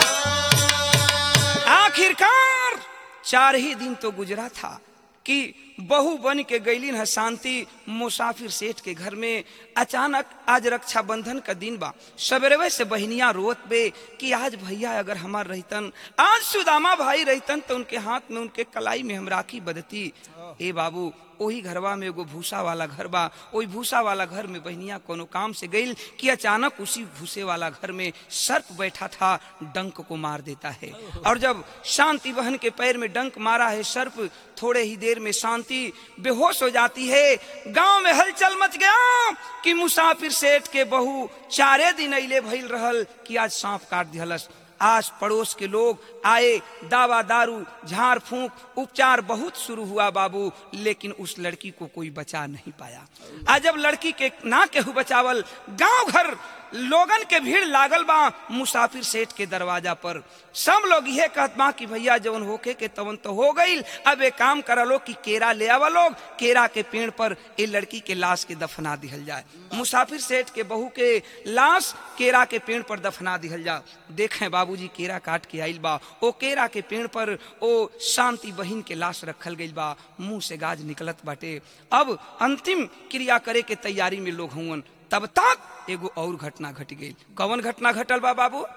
आखिरकार चार ही दिन तो गुजरा था कि बहु बन के गईलिन है शांति मुसाफिर सेठ के घर में अचानक आज रक्षाबंधन का दिन बा सवेरे से बहनिया रोत बे कि आज भैया अगर हमार रहतन आज सुदामा भाई रहतन तो उनके हाथ में उनके कलाई में हम राखी बदती ए बाबू ओही घरवा में एगो भूसा वाला घर बा ओही भूसा वाला घर में बहनिया कोनो काम से गईल कि अचानक उसी भूसे वाला घर में सर्प बैठा था डंक को मार देता है और जब शांति बहन के पैर में डंक मारा है सर्प थोड़े ही देर में शांति बेहोश हो जाती है गांव में हलचल मच गया कि मुसाफिर सेठ के बहू चारे दिन अले भइल रहल कि आज सांप काट दिहलस आस पड़ोस के लोग आए दावा दारू झाड़ फूंक उपचार बहुत शुरू हुआ बाबू लेकिन उस लड़की को कोई बचा नहीं पाया आज जब लड़की के ना केहू बचावल गांव घर लोगन के भीड़ लागल बा मुसाफिर सेठ के दरवाजा पर सब लोग यह कहत बा कि भैया जवन होके के तवन तो हो गईल अब एक काम करा लो कि केरा ले आवा लोग केरा के पेड़ पर ए लड़की के लाश के दफना दिहल जाए मुसाफिर सेठ के बहू के लाश केरा के पेड़ पर दफना दिहल जा देखें बाबूजी केरा काट के आइल बा ओ केरा के पेड़ पर ओ शांति बहिन के लाश रखल गइल बा मुंह से गाज निकलत बाटे अब अंतिम क्रिया करे के तैयारी में लोग हुवन तब तक एगो और घटना घट गई कौन घटना घटल बा बाबू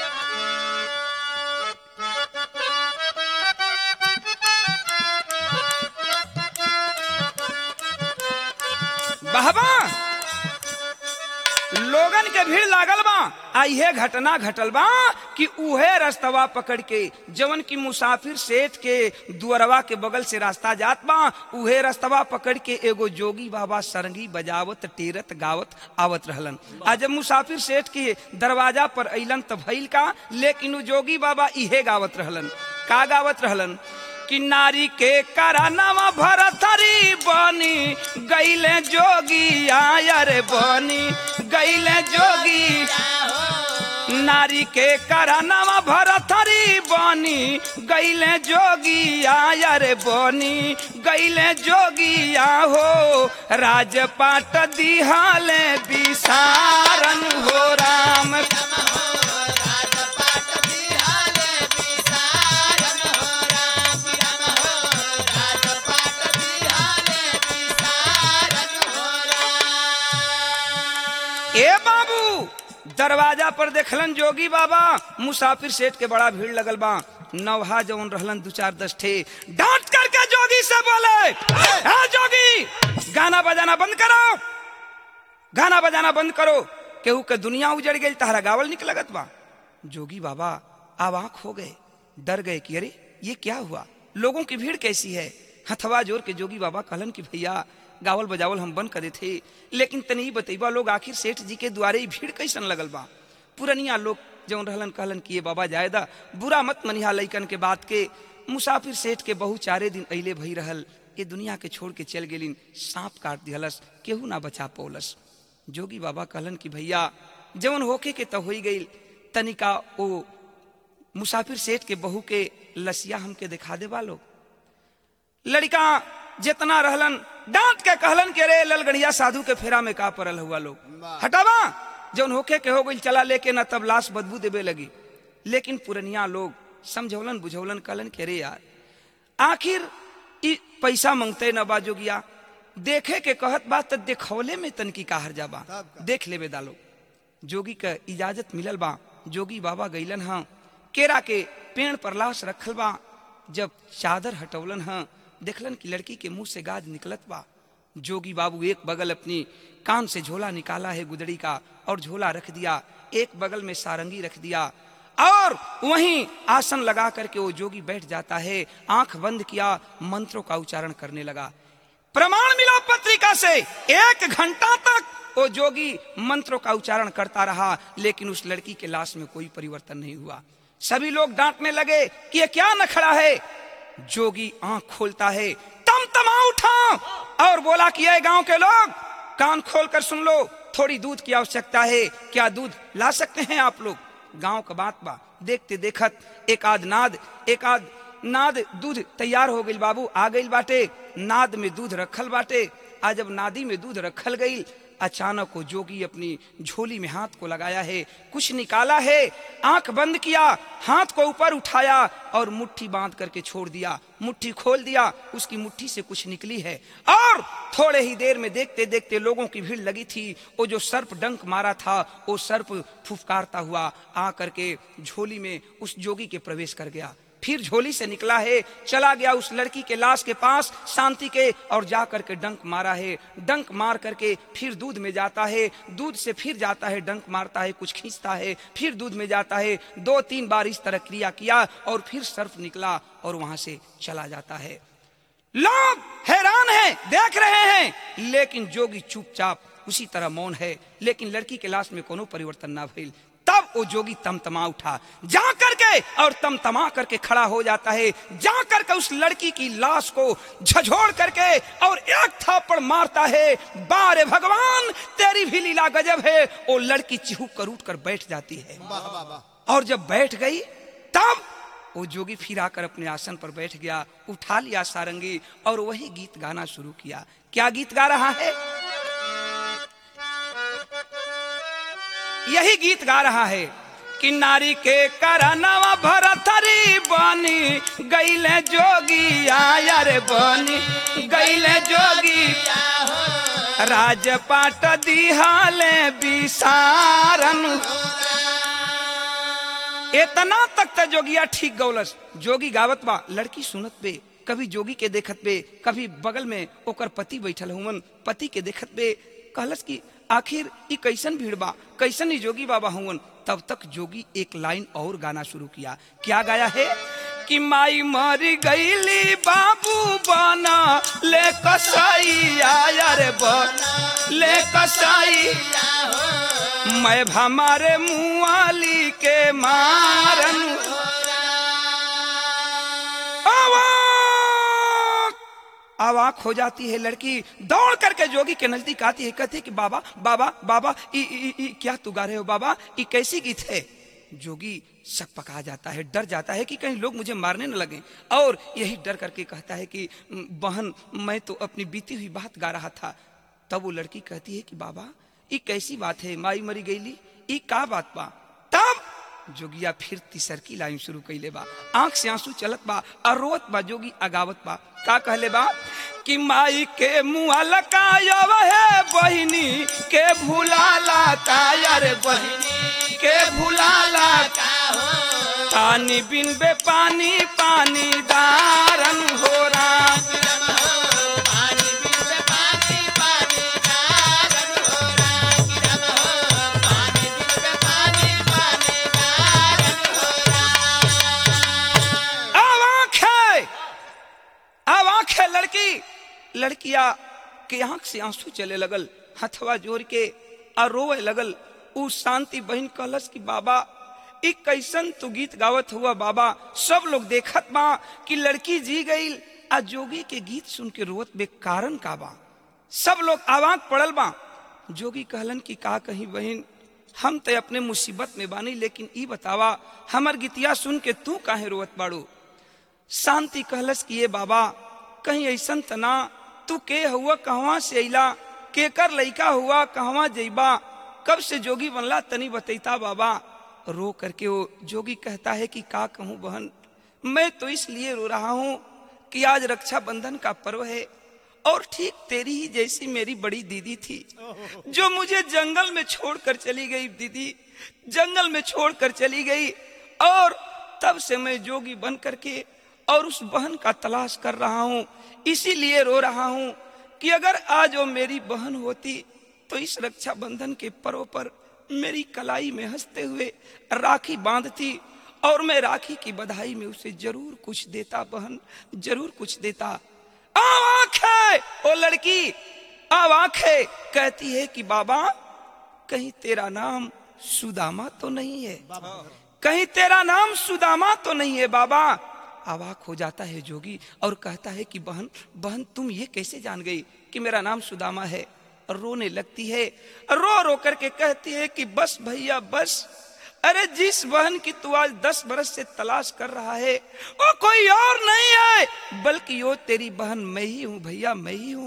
बहबा लोगन के भीड़ लागल बा आ इहे घटना घटल बा कि उहे रास्तवा पकड़ के जवन की मुसाफिर सेठ के दुअरवा के बगल से रास्ता जात बा उहे रास्तवा पकड़ के एगो जोगी बाबा सरंगी बजावत टेरत गावत आवत रहलन आ जब मुसाफिर सेठ के दरवाजा पर अइलन त भइल का लेकिन उ जोगी बाबा इहे गावत रहलन का गावत रहलन कि नारी के करानावा भरथरी बनी गईले जोगी आयर बनी गईले जोगी नारी के करानावा भरथरी बनी गईले जोगी आयर बनी गईले जोगी आहो राजपाट दिहाले विसारन हो राम राजपाट बिहाले विसारन हो राम राम हो राजपाट बिहाले विसारन हो राम ए बाबू दरवाजा पर देखलन जोगी बाबा मुसाफिर सेठ के बड़ा भीड़ लगल बा नवहा जवन रहलन दू चार दस ठे डांट करके जोगी से बोले "ए जोगी गाना बजाना बंद करो गाना बजाना बंद करो केहू के दुनिया उजड़ गई तहरा गावल निक लगत बा जोगी बाबा अब आंख हो गए डर गए कि अरे ये क्या हुआ लोगों की भीड़ कैसी है हथवा जोर के जोगी बाबा कहलन कि भैया गावल बजावल हम बंद करे थे लेकिन तनी बतैबा लोग आखिर सेठ जी के द्वारे ही भीड़ कैसन लगल बा पुरनिया लोग जौन रहलन कहलन कि ये बाबा जायदा बुरा मत मनिहा लैकन के बात के मुसाफिर सेठ के बहु चारे दिन अइले भई रहल ये दुनिया के छोड़ के चल गेलिन सांप काट दिहलस केहू ना बचा पौलस जोगी बाबा कहलन कि भैया जवन होके के तो होई गई तनिका ओ मुसाफिर सेठ के बहू के लसिया हमके दिखा दे लोग लड़का जितना रहलन डांट के कहलन के रे ललगड़िया साधु के फेरा में का परल हुआ लोग हटावा जौन होके के हो गई चला लेके ना तब लाश बदबू देवे लगी लेकिन पुरनिया लोग समझौलन बुझौलन कहलन के रे यार आखिर ई पैसा मांगते न बा जोगिया देखे के कहत बा त देखौले में तनकी काहर जाबा देख लेबे दालो जोगी का इजाजत मिलल बा जोगी बाबा गईलन हाँ केरा के पेड़ पर लाश रखल बा जब चादर हटौलन हाँ देखलन कि लड़की के मुंह से गाज निकलत बा जोगी बाबू एक बगल अपनी कान से झोला निकाला है गुदड़ी का और झोला रख दिया एक बगल में सारंगी रख दिया और वहीं आसन लगा करके वो जोगी बैठ जाता है आंख बंद किया मंत्रों का उच्चारण करने लगा प्रमाण मिला पत्रिका से एक घंटा तक वो जोगी मंत्रों का उच्चारण करता रहा लेकिन उस लड़की के लाश में कोई परिवर्तन नहीं हुआ सभी लोग डांटने लगे कि ये क्या नखड़ा है जोगी आंख खोलता है तम तमा उठा और बोला कि ये गांव के लोग कान खोल कर सुन लो थोड़ी दूध की आवश्यकता है क्या दूध ला सकते हैं आप लोग गांव का बात बा देखते देखत एक आध नाद एक आध नाद दूध तैयार हो गई बाबू आ गई बाटे नाद में दूध रखल बाटे आज जब नादी में दूध रखल गई अचानक वो जोगी अपनी झोली में हाथ को लगाया है कुछ निकाला है आंख बंद किया हाथ को ऊपर उठाया और मुट्ठी बांध करके छोड़ दिया मुट्ठी खोल दिया उसकी मुट्ठी से कुछ निकली है और थोड़े ही देर में देखते देखते लोगों की भीड़ लगी थी वो जो सर्प डंक मारा था वो सर्प फुफकारता हुआ आ करके झोली में उस जोगी के प्रवेश कर गया फिर झोली से निकला है चला गया उस लड़की के लाश के पास शांति के और जा करके डंक मारा है डंक मार करके फिर दूध में जाता है दूध से फिर जाता है डंक मारता है कुछ खींचता है फिर दूध में जाता है दो तीन बार इस तरह क्रिया किया और फिर सर्फ निकला और वहां से चला जाता है लोग हैरान हैं देख रहे हैं लेकिन जोगी चुपचाप उसी तरह मौन है लेकिन लड़की के लाश में कोनो परिवर्तन ना भइल तब वो जोगी तमतमा उठा जा करके और तमतमा करके खड़ा हो जाता है जा करके उस लड़की की लाश को झझोड़ करके और एक थापड़ मारता है बारे भगवान तेरी भी लीला गजब है वो लड़की चिहू कर उठ कर बैठ जाती है और जब बैठ गई तब वो जोगी फिर आकर अपने आसन पर बैठ गया उठा लिया सारंगी और वही गीत गाना शुरू किया क्या गीत गा रहा है यही गीत गा रहा है कि नारी के करनवा भरथरी बनी गईले जोगी आयर बनी गईले जोगी राजपाट दिहाले बिसारन इतना तक त जोगिया ठीक गौलस जोगी गावत बा लड़की सुनत बे कभी जोगी के देखत बे कभी बगल में ओकर पति बैठल हुवन पति के देखत बे कहलस कि आखिर ई कैसन भीड़ बा कैसन ही जोगी बाबा हुवन तब तक जोगी एक लाइन और गाना शुरू किया क्या गाया है कि माई मरी गईली बाबू बना ले कसाई आया रे बना ले कसाई मैं हमारे मुआली के मारन अवाक अवाक हो जाती है लड़की दौड़ करके जोगी के नजदीक आती है कहती है कि बाबा बाबा बाबा ई, ई, ई, क्या तू गा रहे हो बाबा ये कैसी गीत है जोगी शक पका जाता है डर जाता है कि कहीं लोग मुझे मारने न लगे और यही डर करके कहता है कि बहन मैं तो अपनी बीती हुई बात गा रहा था तब वो लड़की कहती है कि बाबा ये कैसी बात है माई मरी गईली ई का बात बा तब जोगिया फिर तीसर की लाइन शुरू कैले बा आंख से आंसू चलत बा और रोत बा जोगी अगावत बा का कहले बा कि माई के मुआ लकायव है बहिनी के भुलाला कायर बहिनी के भुलाला पानी बिन बे पानी पानी दारन हो राम अब आंख है अब आंख है लड़की लड़किया के आंख से आंसू चले लगल हथवा जोड़ के और रोवे लगल उ शांति बहन कहलस कि बाबा ई कैसन तू गीत गावत हुआ बाबा सब लोग देखत बा कि लड़की जी गई आ जोगी के गीत सुन के रोवत बे कारण का बा सब लोग आवाक पड़ल बा जोगी कहलन कि का कहीं बहन हम ते अपने मुसीबत में बानी लेकिन ई बतावा हमर गीतिया सुन के तू काहे रोवत बाड़ू शांति कहलस कि ये बाबा कहीं ऐसन तना तू के हुआ कहवा से अइला केकर लइका हुआ कहवा जइबा कब से जोगी बनला तनी बतैता बाबा रो करके वो जोगी कहता है कि का कहूँ बहन मैं तो इसलिए रो रहा हूँ कि आज रक्षा बंधन का पर्व है और ठीक तेरी ही जैसी मेरी बड़ी दीदी थी जो मुझे जंगल में छोड़कर चली गई दीदी जंगल में छोड़कर चली गई और तब से मैं जोगी बन करके और उस बहन का तलाश कर रहा हूँ इसीलिए रो रहा हूँ कि अगर आज वो मेरी बहन होती तो इस रक्षा बंधन के पर्व पर मेरी कलाई में हंसते हुए राखी बांधती और मैं राखी की बधाई में उसे जरूर कुछ देता बहन जरूर कुछ देता अब आंख है ओ लड़की अब आंख है कहती है कि बाबा कहीं तेरा नाम सुदामा तो नहीं है कहीं तेरा नाम सुदामा तो नहीं है बाबा अवाक हो जाता है जोगी और कहता है कि बहन बहन तुम ये कैसे जान गई कि मेरा नाम सुदामा है रोने लगती है रो रो करके कहती है कि बस भैया बस अरे जिस बहन की तू आज दस बरस से तलाश कर रहा है वो कोई और नहीं है बल्कि वो तेरी बहन मैं ही हूँ भैया मैं ही हूँ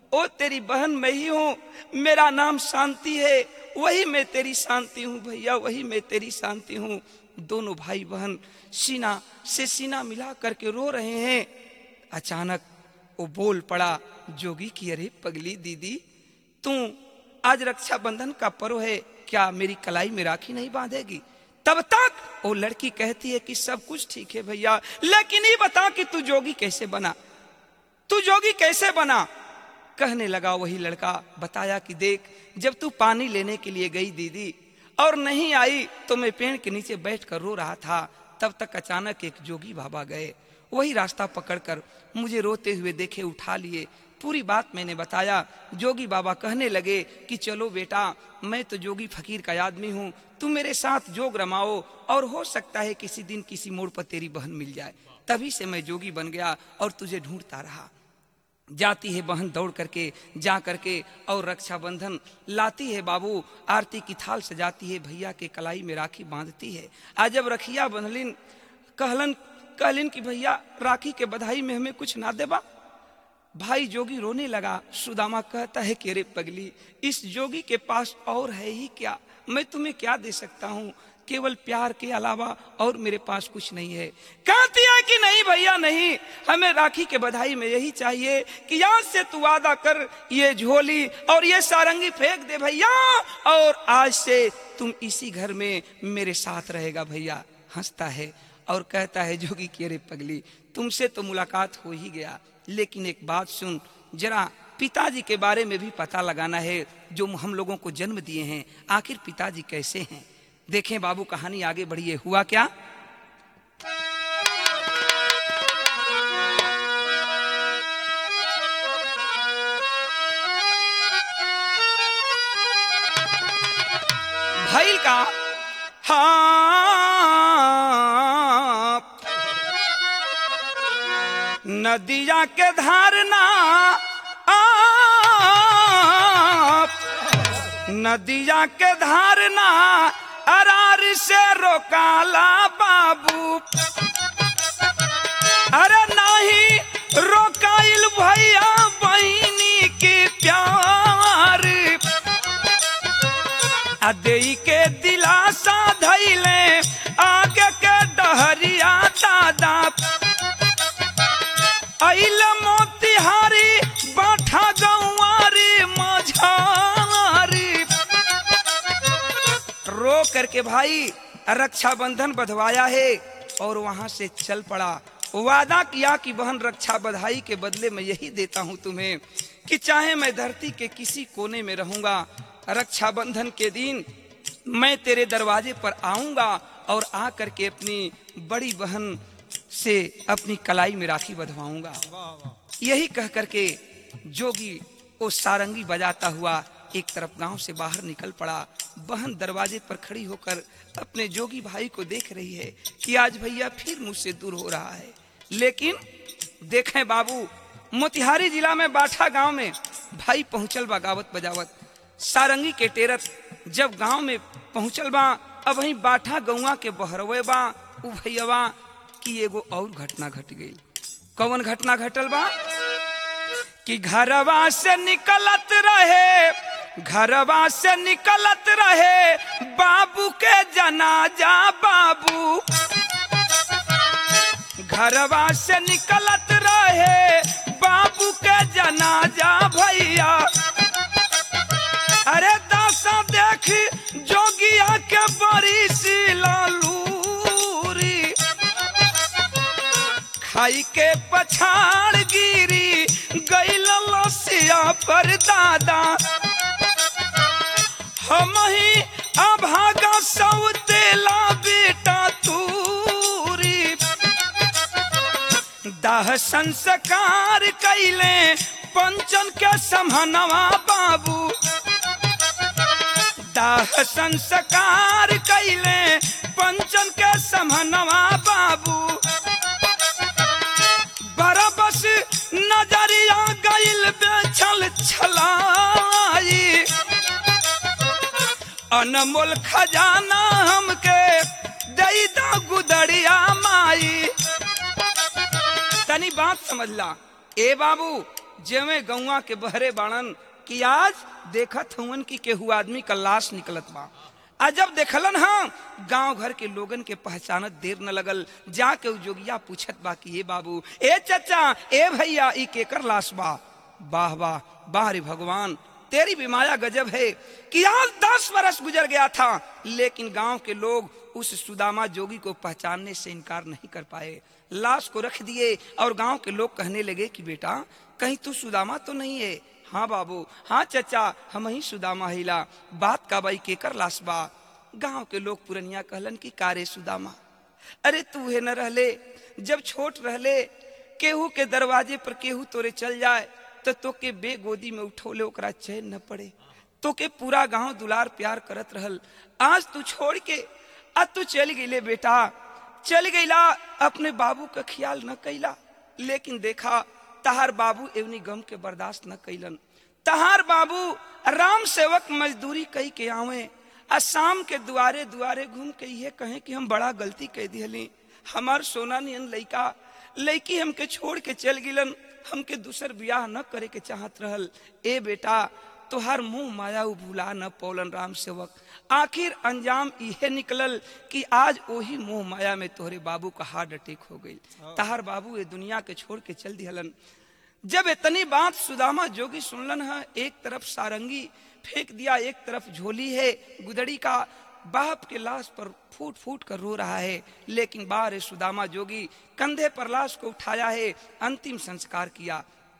ओ तेरी बहन मैं ही हूँ मेरा नाम शांति है वही मैं तेरी शांति हूँ भैया वही मैं तेरी शांति हूँ दोनों भाई बहन सीना से सीना मिला करके रो रहे हैं अचानक वो बोल पड़ा जोगी की अरे पगली दीदी तू आज रक्षाबंधन का पर्व है क्या मेरी कलाई में राखी नहीं बांधेगी तब तक वो लड़की कहती है कि सब कुछ ठीक है भैया लेकिन ये बता कि तू जोगी कैसे बना तू जोगी कैसे बना कहने लगा वही लड़का बताया कि देख जब तू पानी लेने के लिए गई दीदी और नहीं आई तो मैं पेड़ के नीचे बैठ कर रो रहा था तब तक अचानक एक जोगी बाबा गए वही रास्ता पकड़कर मुझे रोते हुए देखे उठा लिए पूरी बात मैंने बताया जोगी बाबा कहने लगे कि चलो बेटा मैं तो जोगी फकीर का आदमी हूँ तुम मेरे साथ जोग रमाओ और हो सकता है किसी दिन किसी मोड़ पर तेरी बहन मिल जाए तभी से मैं जोगी बन गया और तुझे ढूंढता रहा जाती है बहन दौड़ करके जा करके और रक्षाबंधन लाती है बाबू आरती की थाल सजाती है भैया के कलाई में राखी बांधती है आज जब रखिया बंधलिन कहलन कहलिन कि भैया राखी के बधाई में हमें कुछ ना देबा भाई जोगी रोने लगा सुदामा कहता है कि रे पगली इस जोगी के पास और है ही क्या मैं तुम्हें क्या दे सकता हूँ केवल प्यार के अलावा और मेरे पास कुछ नहीं है कहती है कि नहीं भैया नहीं हमें राखी के बधाई में यही चाहिए कि आज से तू वादा कर ये झोली और ये सारंगी फेंक दे भैया और आज से तुम इसी घर में मेरे साथ रहेगा भैया हंसता है और कहता है जोगी कि अरे पगली तुमसे तो मुलाकात हो ही गया लेकिन एक बात सुन जरा पिताजी के बारे में भी पता लगाना है जो हम लोगों को जन्म दिए हैं आखिर पिताजी कैसे हैं देखें बाबू कहानी आगे बढ़िए हुआ क्या भैल का हाँ नदिया के धारना आप नदिया के धारना अरार से रोकाला बाबू अरे नहीं रोकाइल भैया बहनी के प्यार अदई के दिलासा धैले आगे के डहरिया दादा अइल मोतिहारी बाठा गौआरी मझारी रो करके भाई रक्षाबंधन बधवाया है और वहां से चल पड़ा वादा किया कि बहन रक्षा बधाई के बदले में यही देता हूं तुम्हें कि चाहे मैं धरती के किसी कोने में रहूंगा रक्षाबंधन के दिन मैं तेरे दरवाजे पर आऊंगा और आ करके अपनी बड़ी बहन से अपनी कलाई में राखी बधवाऊंगा यही कह करके जोगी वो सारंगी बजाता हुआ एक तरफ गांव से बाहर निकल पड़ा बहन दरवाजे पर खड़ी होकर अपने जोगी भाई को देख रही है कि आज भैया फिर मुझसे दूर हो रहा है लेकिन देखें बाबू मोतिहारी जिला में बाठा गांव में भाई पहुंचल बा गावत बजावत सारंगी के टेरत जब गांव में पहुंचल बा अब वही बाठा गौवा के बहरवे बा उ भैया कि एगो और घटना घट गई कौन घटना घटल बा कि घरवा से निकलत रहे घरवा से निकलत रहे बाबू के जनाजा बाबू घरवा से निकलत रहे बाबू के जनाजा भैया अरे दासा देख जोगिया के बड़ी सी लालूरी खाई के पछाड़ गिरी गई लसिया पर दादा हम ही अभागा सौतेला बेटा तूरी दाह संस्कार कैले पंचन के समहनवा बाबू दाह संस्कार कैले पंचन के समहनवा बाबू बरबस नजरिया गइल बेचल छलाई अनमोल खजाना हमके दई दा गुदड़िया माई तनी बात समझ ला ए बाबू जेवे गौवा के बहरे बाणन कि आज देखत हवन कि केहू आदमी का लाश निकलत बा आ जब देखलन हाँ गांव घर के लोगन के पहचानत देर न लगल जाके उ जोगिया पूछत बा कि ए बाबू ए चचा ए भैया ई केकर लाश बा वाह वाह वाह रे भगवान तेरी भी माया गजब है कि आज दस बरस गुजर गया था लेकिन गांव के लोग उस सुदामा जोगी को पहचानने से इनकार नहीं कर पाए लाश को रख दिए और गांव के लोग कहने लगे कि बेटा कहीं तू सुदामा तो नहीं है हाँ बाबू हाँ चचा हम ही सुदामा हिला बात का बाई केकर लाश बा गांव के लोग पुरनिया कहलन कि कारे सुदामा अरे तू है न रहले जब छोट रहले केहू के दरवाजे पर केहू तोरे चल जाए तो तोके बेगोदी में उठौले ओकरा चैन न पड़े तोके पूरा गांव दुलार प्यार करत रहल आज तू छोड़ के आज तू चल गईले बेटा चल गईला अपने बाबू का ख्याल न कैला लेकिन देखा तहार बाबू एवनी गम के बर्दाश्त न कैलन तहार बाबू राम सेवक मजदूरी कई के आवे आ शाम के दुआरे दुआरे घूम के ये कहे कि हम बड़ा गलती कह दिहली हमार सोना नियन लइका लड़की हमके छोड़ के चल गिलन हमके दूसर ब्याह न करे के चाहत रहल ए बेटा तोहार मुंह माया उ भुला न पौलन राम सेवक आखिर अंजाम इहे निकलल कि आज वही मोह माया में तोहरे बाबू का हार्ट अटैक हो गई तहार बाबू ये दुनिया के छोड़ के चल दिहलन जब इतनी बात सुदामा जोगी सुनलन है एक तरफ सारंगी फेंक दिया एक तरफ झोली है गुदड़ी का बाप के लाश पर फूट फूट कर रो रहा है लेकिन बार सुदामा जोगी कंधे पर लाश को उठाया है अंतिम संस्कार किया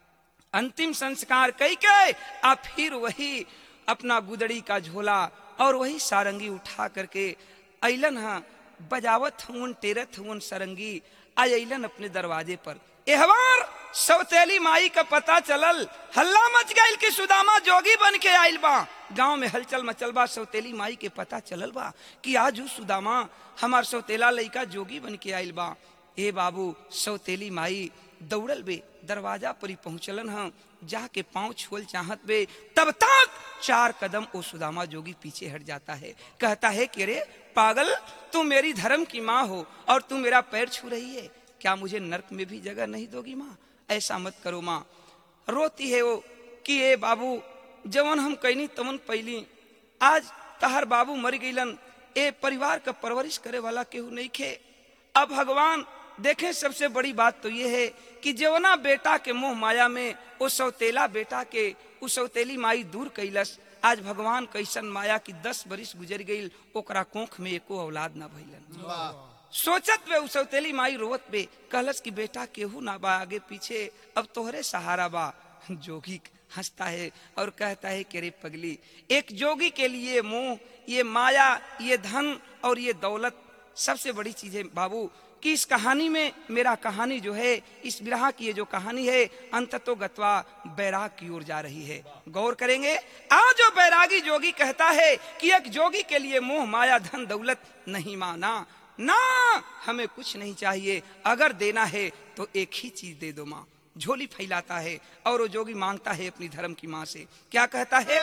अंतिम संस्कार कई के आ फिर वही अपना गुदड़ी का झोला और वही सारंगी उठा करके अलन हाँ बजावत हुन टेरत हुन सारंगी अलन अपने दरवाजे पर एहवार सौतेली माई का पता चलल हल्ला मच गईल कि सुदामा जोगी बन के आइल बा गांव में हलचल मचल बा सौतेली माई के पता चलल बा कि आज उ सुदामा हमार सौतेला लइका जोगी बन के आइल बा ए बाबू सौतेली माई दौड़ल बे दरवाजा पर ही पहुंचलन हम जाके पांव छोल चाहत बे तब तक चार कदम ओ सुदामा जोगी पीछे हट जाता है कहता है कि रे पागल तू मेरी धर्म की माँ हो और तू मेरा पैर छू रही है क्या मुझे नरक में भी जगह नहीं दोगी माँ ऐसा मत करो माँ रोती है वो कि ए बाबू जवन हम कैनी तवन पैली आज तहर बाबू मर गईलन ए परिवार का परवरिश करे वाला केहू नहीं खे अब भगवान देखें सबसे बड़ी बात तो ये है कि जवना बेटा के मोह माया में वो सौतेला बेटा के उस सौतेली माई दूर कैलस आज भगवान कैसन माया की दस बरिस गुजर गई ओकरा कोख में एको औलाद ना भइलन सोचत वे उ सौतेली माई रोवत बे कहलस कि बेटा केहू ना बा आगे पीछे अब तोहरे सहारा बा जोगी हंसता है और कहता है कि रे पगली एक जोगी के लिए मोह ये माया ये धन और ये दौलत सबसे बड़ी चीज है बाबू कि इस कहानी में मेरा कहानी जो है इस विरह की ये जो कहानी है अंततो गत्वा बैराग की ओर जा रही है गौर करेंगे आज जो बैरागी जोगी कहता है कि एक जोगी के लिए मोह माया धन दौलत नहीं माना ना हमें कुछ नहीं चाहिए अगर देना है तो एक ही चीज दे दो माँ झोली फैलाता है और वो जोगी मांगता है अपनी धर्म की माँ से क्या कहता है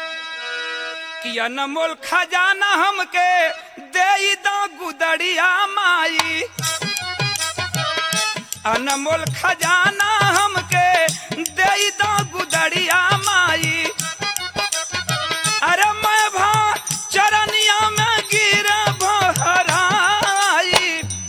कि अनमोल खजाना हमके दे दो गुदड़िया माई अनमोल खजाना हमके दे दो गुदड़िया माई अरे मैं भा चरनिया में गिर भराई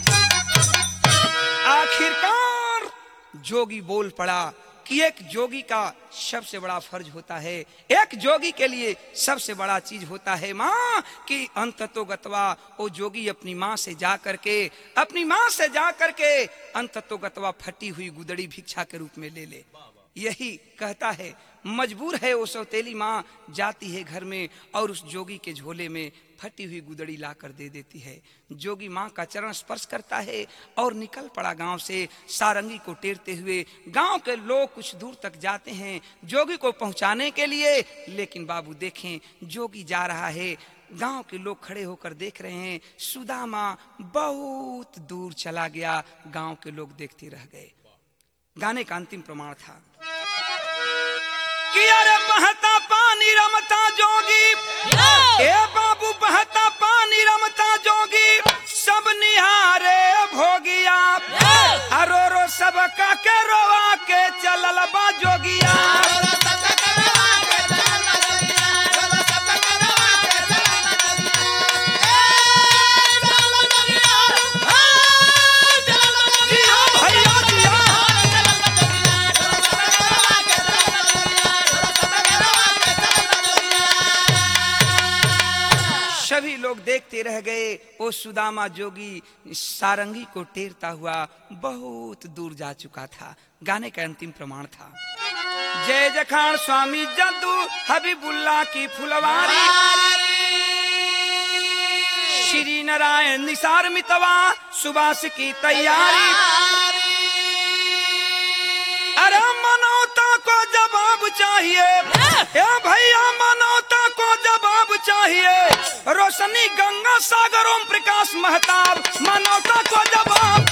आखिरकार जोगी बोल पड़ा कि एक जोगी का सबसे बड़ा फर्ज होता है एक जोगी के लिए सबसे बड़ा चीज होता है माँ कि अंत तो गतवा वो जोगी अपनी माँ से जा करके अपनी माँ से जा करके अंत तो गतवा फटी हुई गुदड़ी भिक्षा के रूप में ले ले यही कहता है मजबूर है वो सौतेली माँ जाती है घर में और उस जोगी के झोले में फटी हुई गुदड़ी लाकर दे देती है जोगी माँ का चरण स्पर्श करता है और निकल पड़ा गांव से सारंगी को टेरते हुए गांव के लोग कुछ दूर तक जाते हैं जोगी को पहुंचाने के लिए लेकिन बाबू देखें जोगी जा रहा है गांव के लोग खड़े होकर देख रहे हैं सुदामा बहुत दूर चला गया गांव के लोग देखते रह गए गाने का अंतिम प्रमाण था कि अरे बहता पानी रमता जोगी ए बाबू बहता पानी रमता जोगी सब निहारे भोगिया अरो रो सब का के रोवा के चलल बा जोगिया सभी लोग देखते रह गए वो सुदामा जोगी सारंगी को टेरता हुआ बहुत दूर जा चुका था गाने का अंतिम प्रमाण था जय जखान स्वामी जद्दू हबीबुल्ला की फुलवारी श्री नारायण निसार मितवा सुबास की तैयारी अरे मनौता को जवाब चाहिए ए भैया मनौता को जवाब चाहिए रोशनी गंगा सागर ओम प्रकाश महताब मनौता को जवाब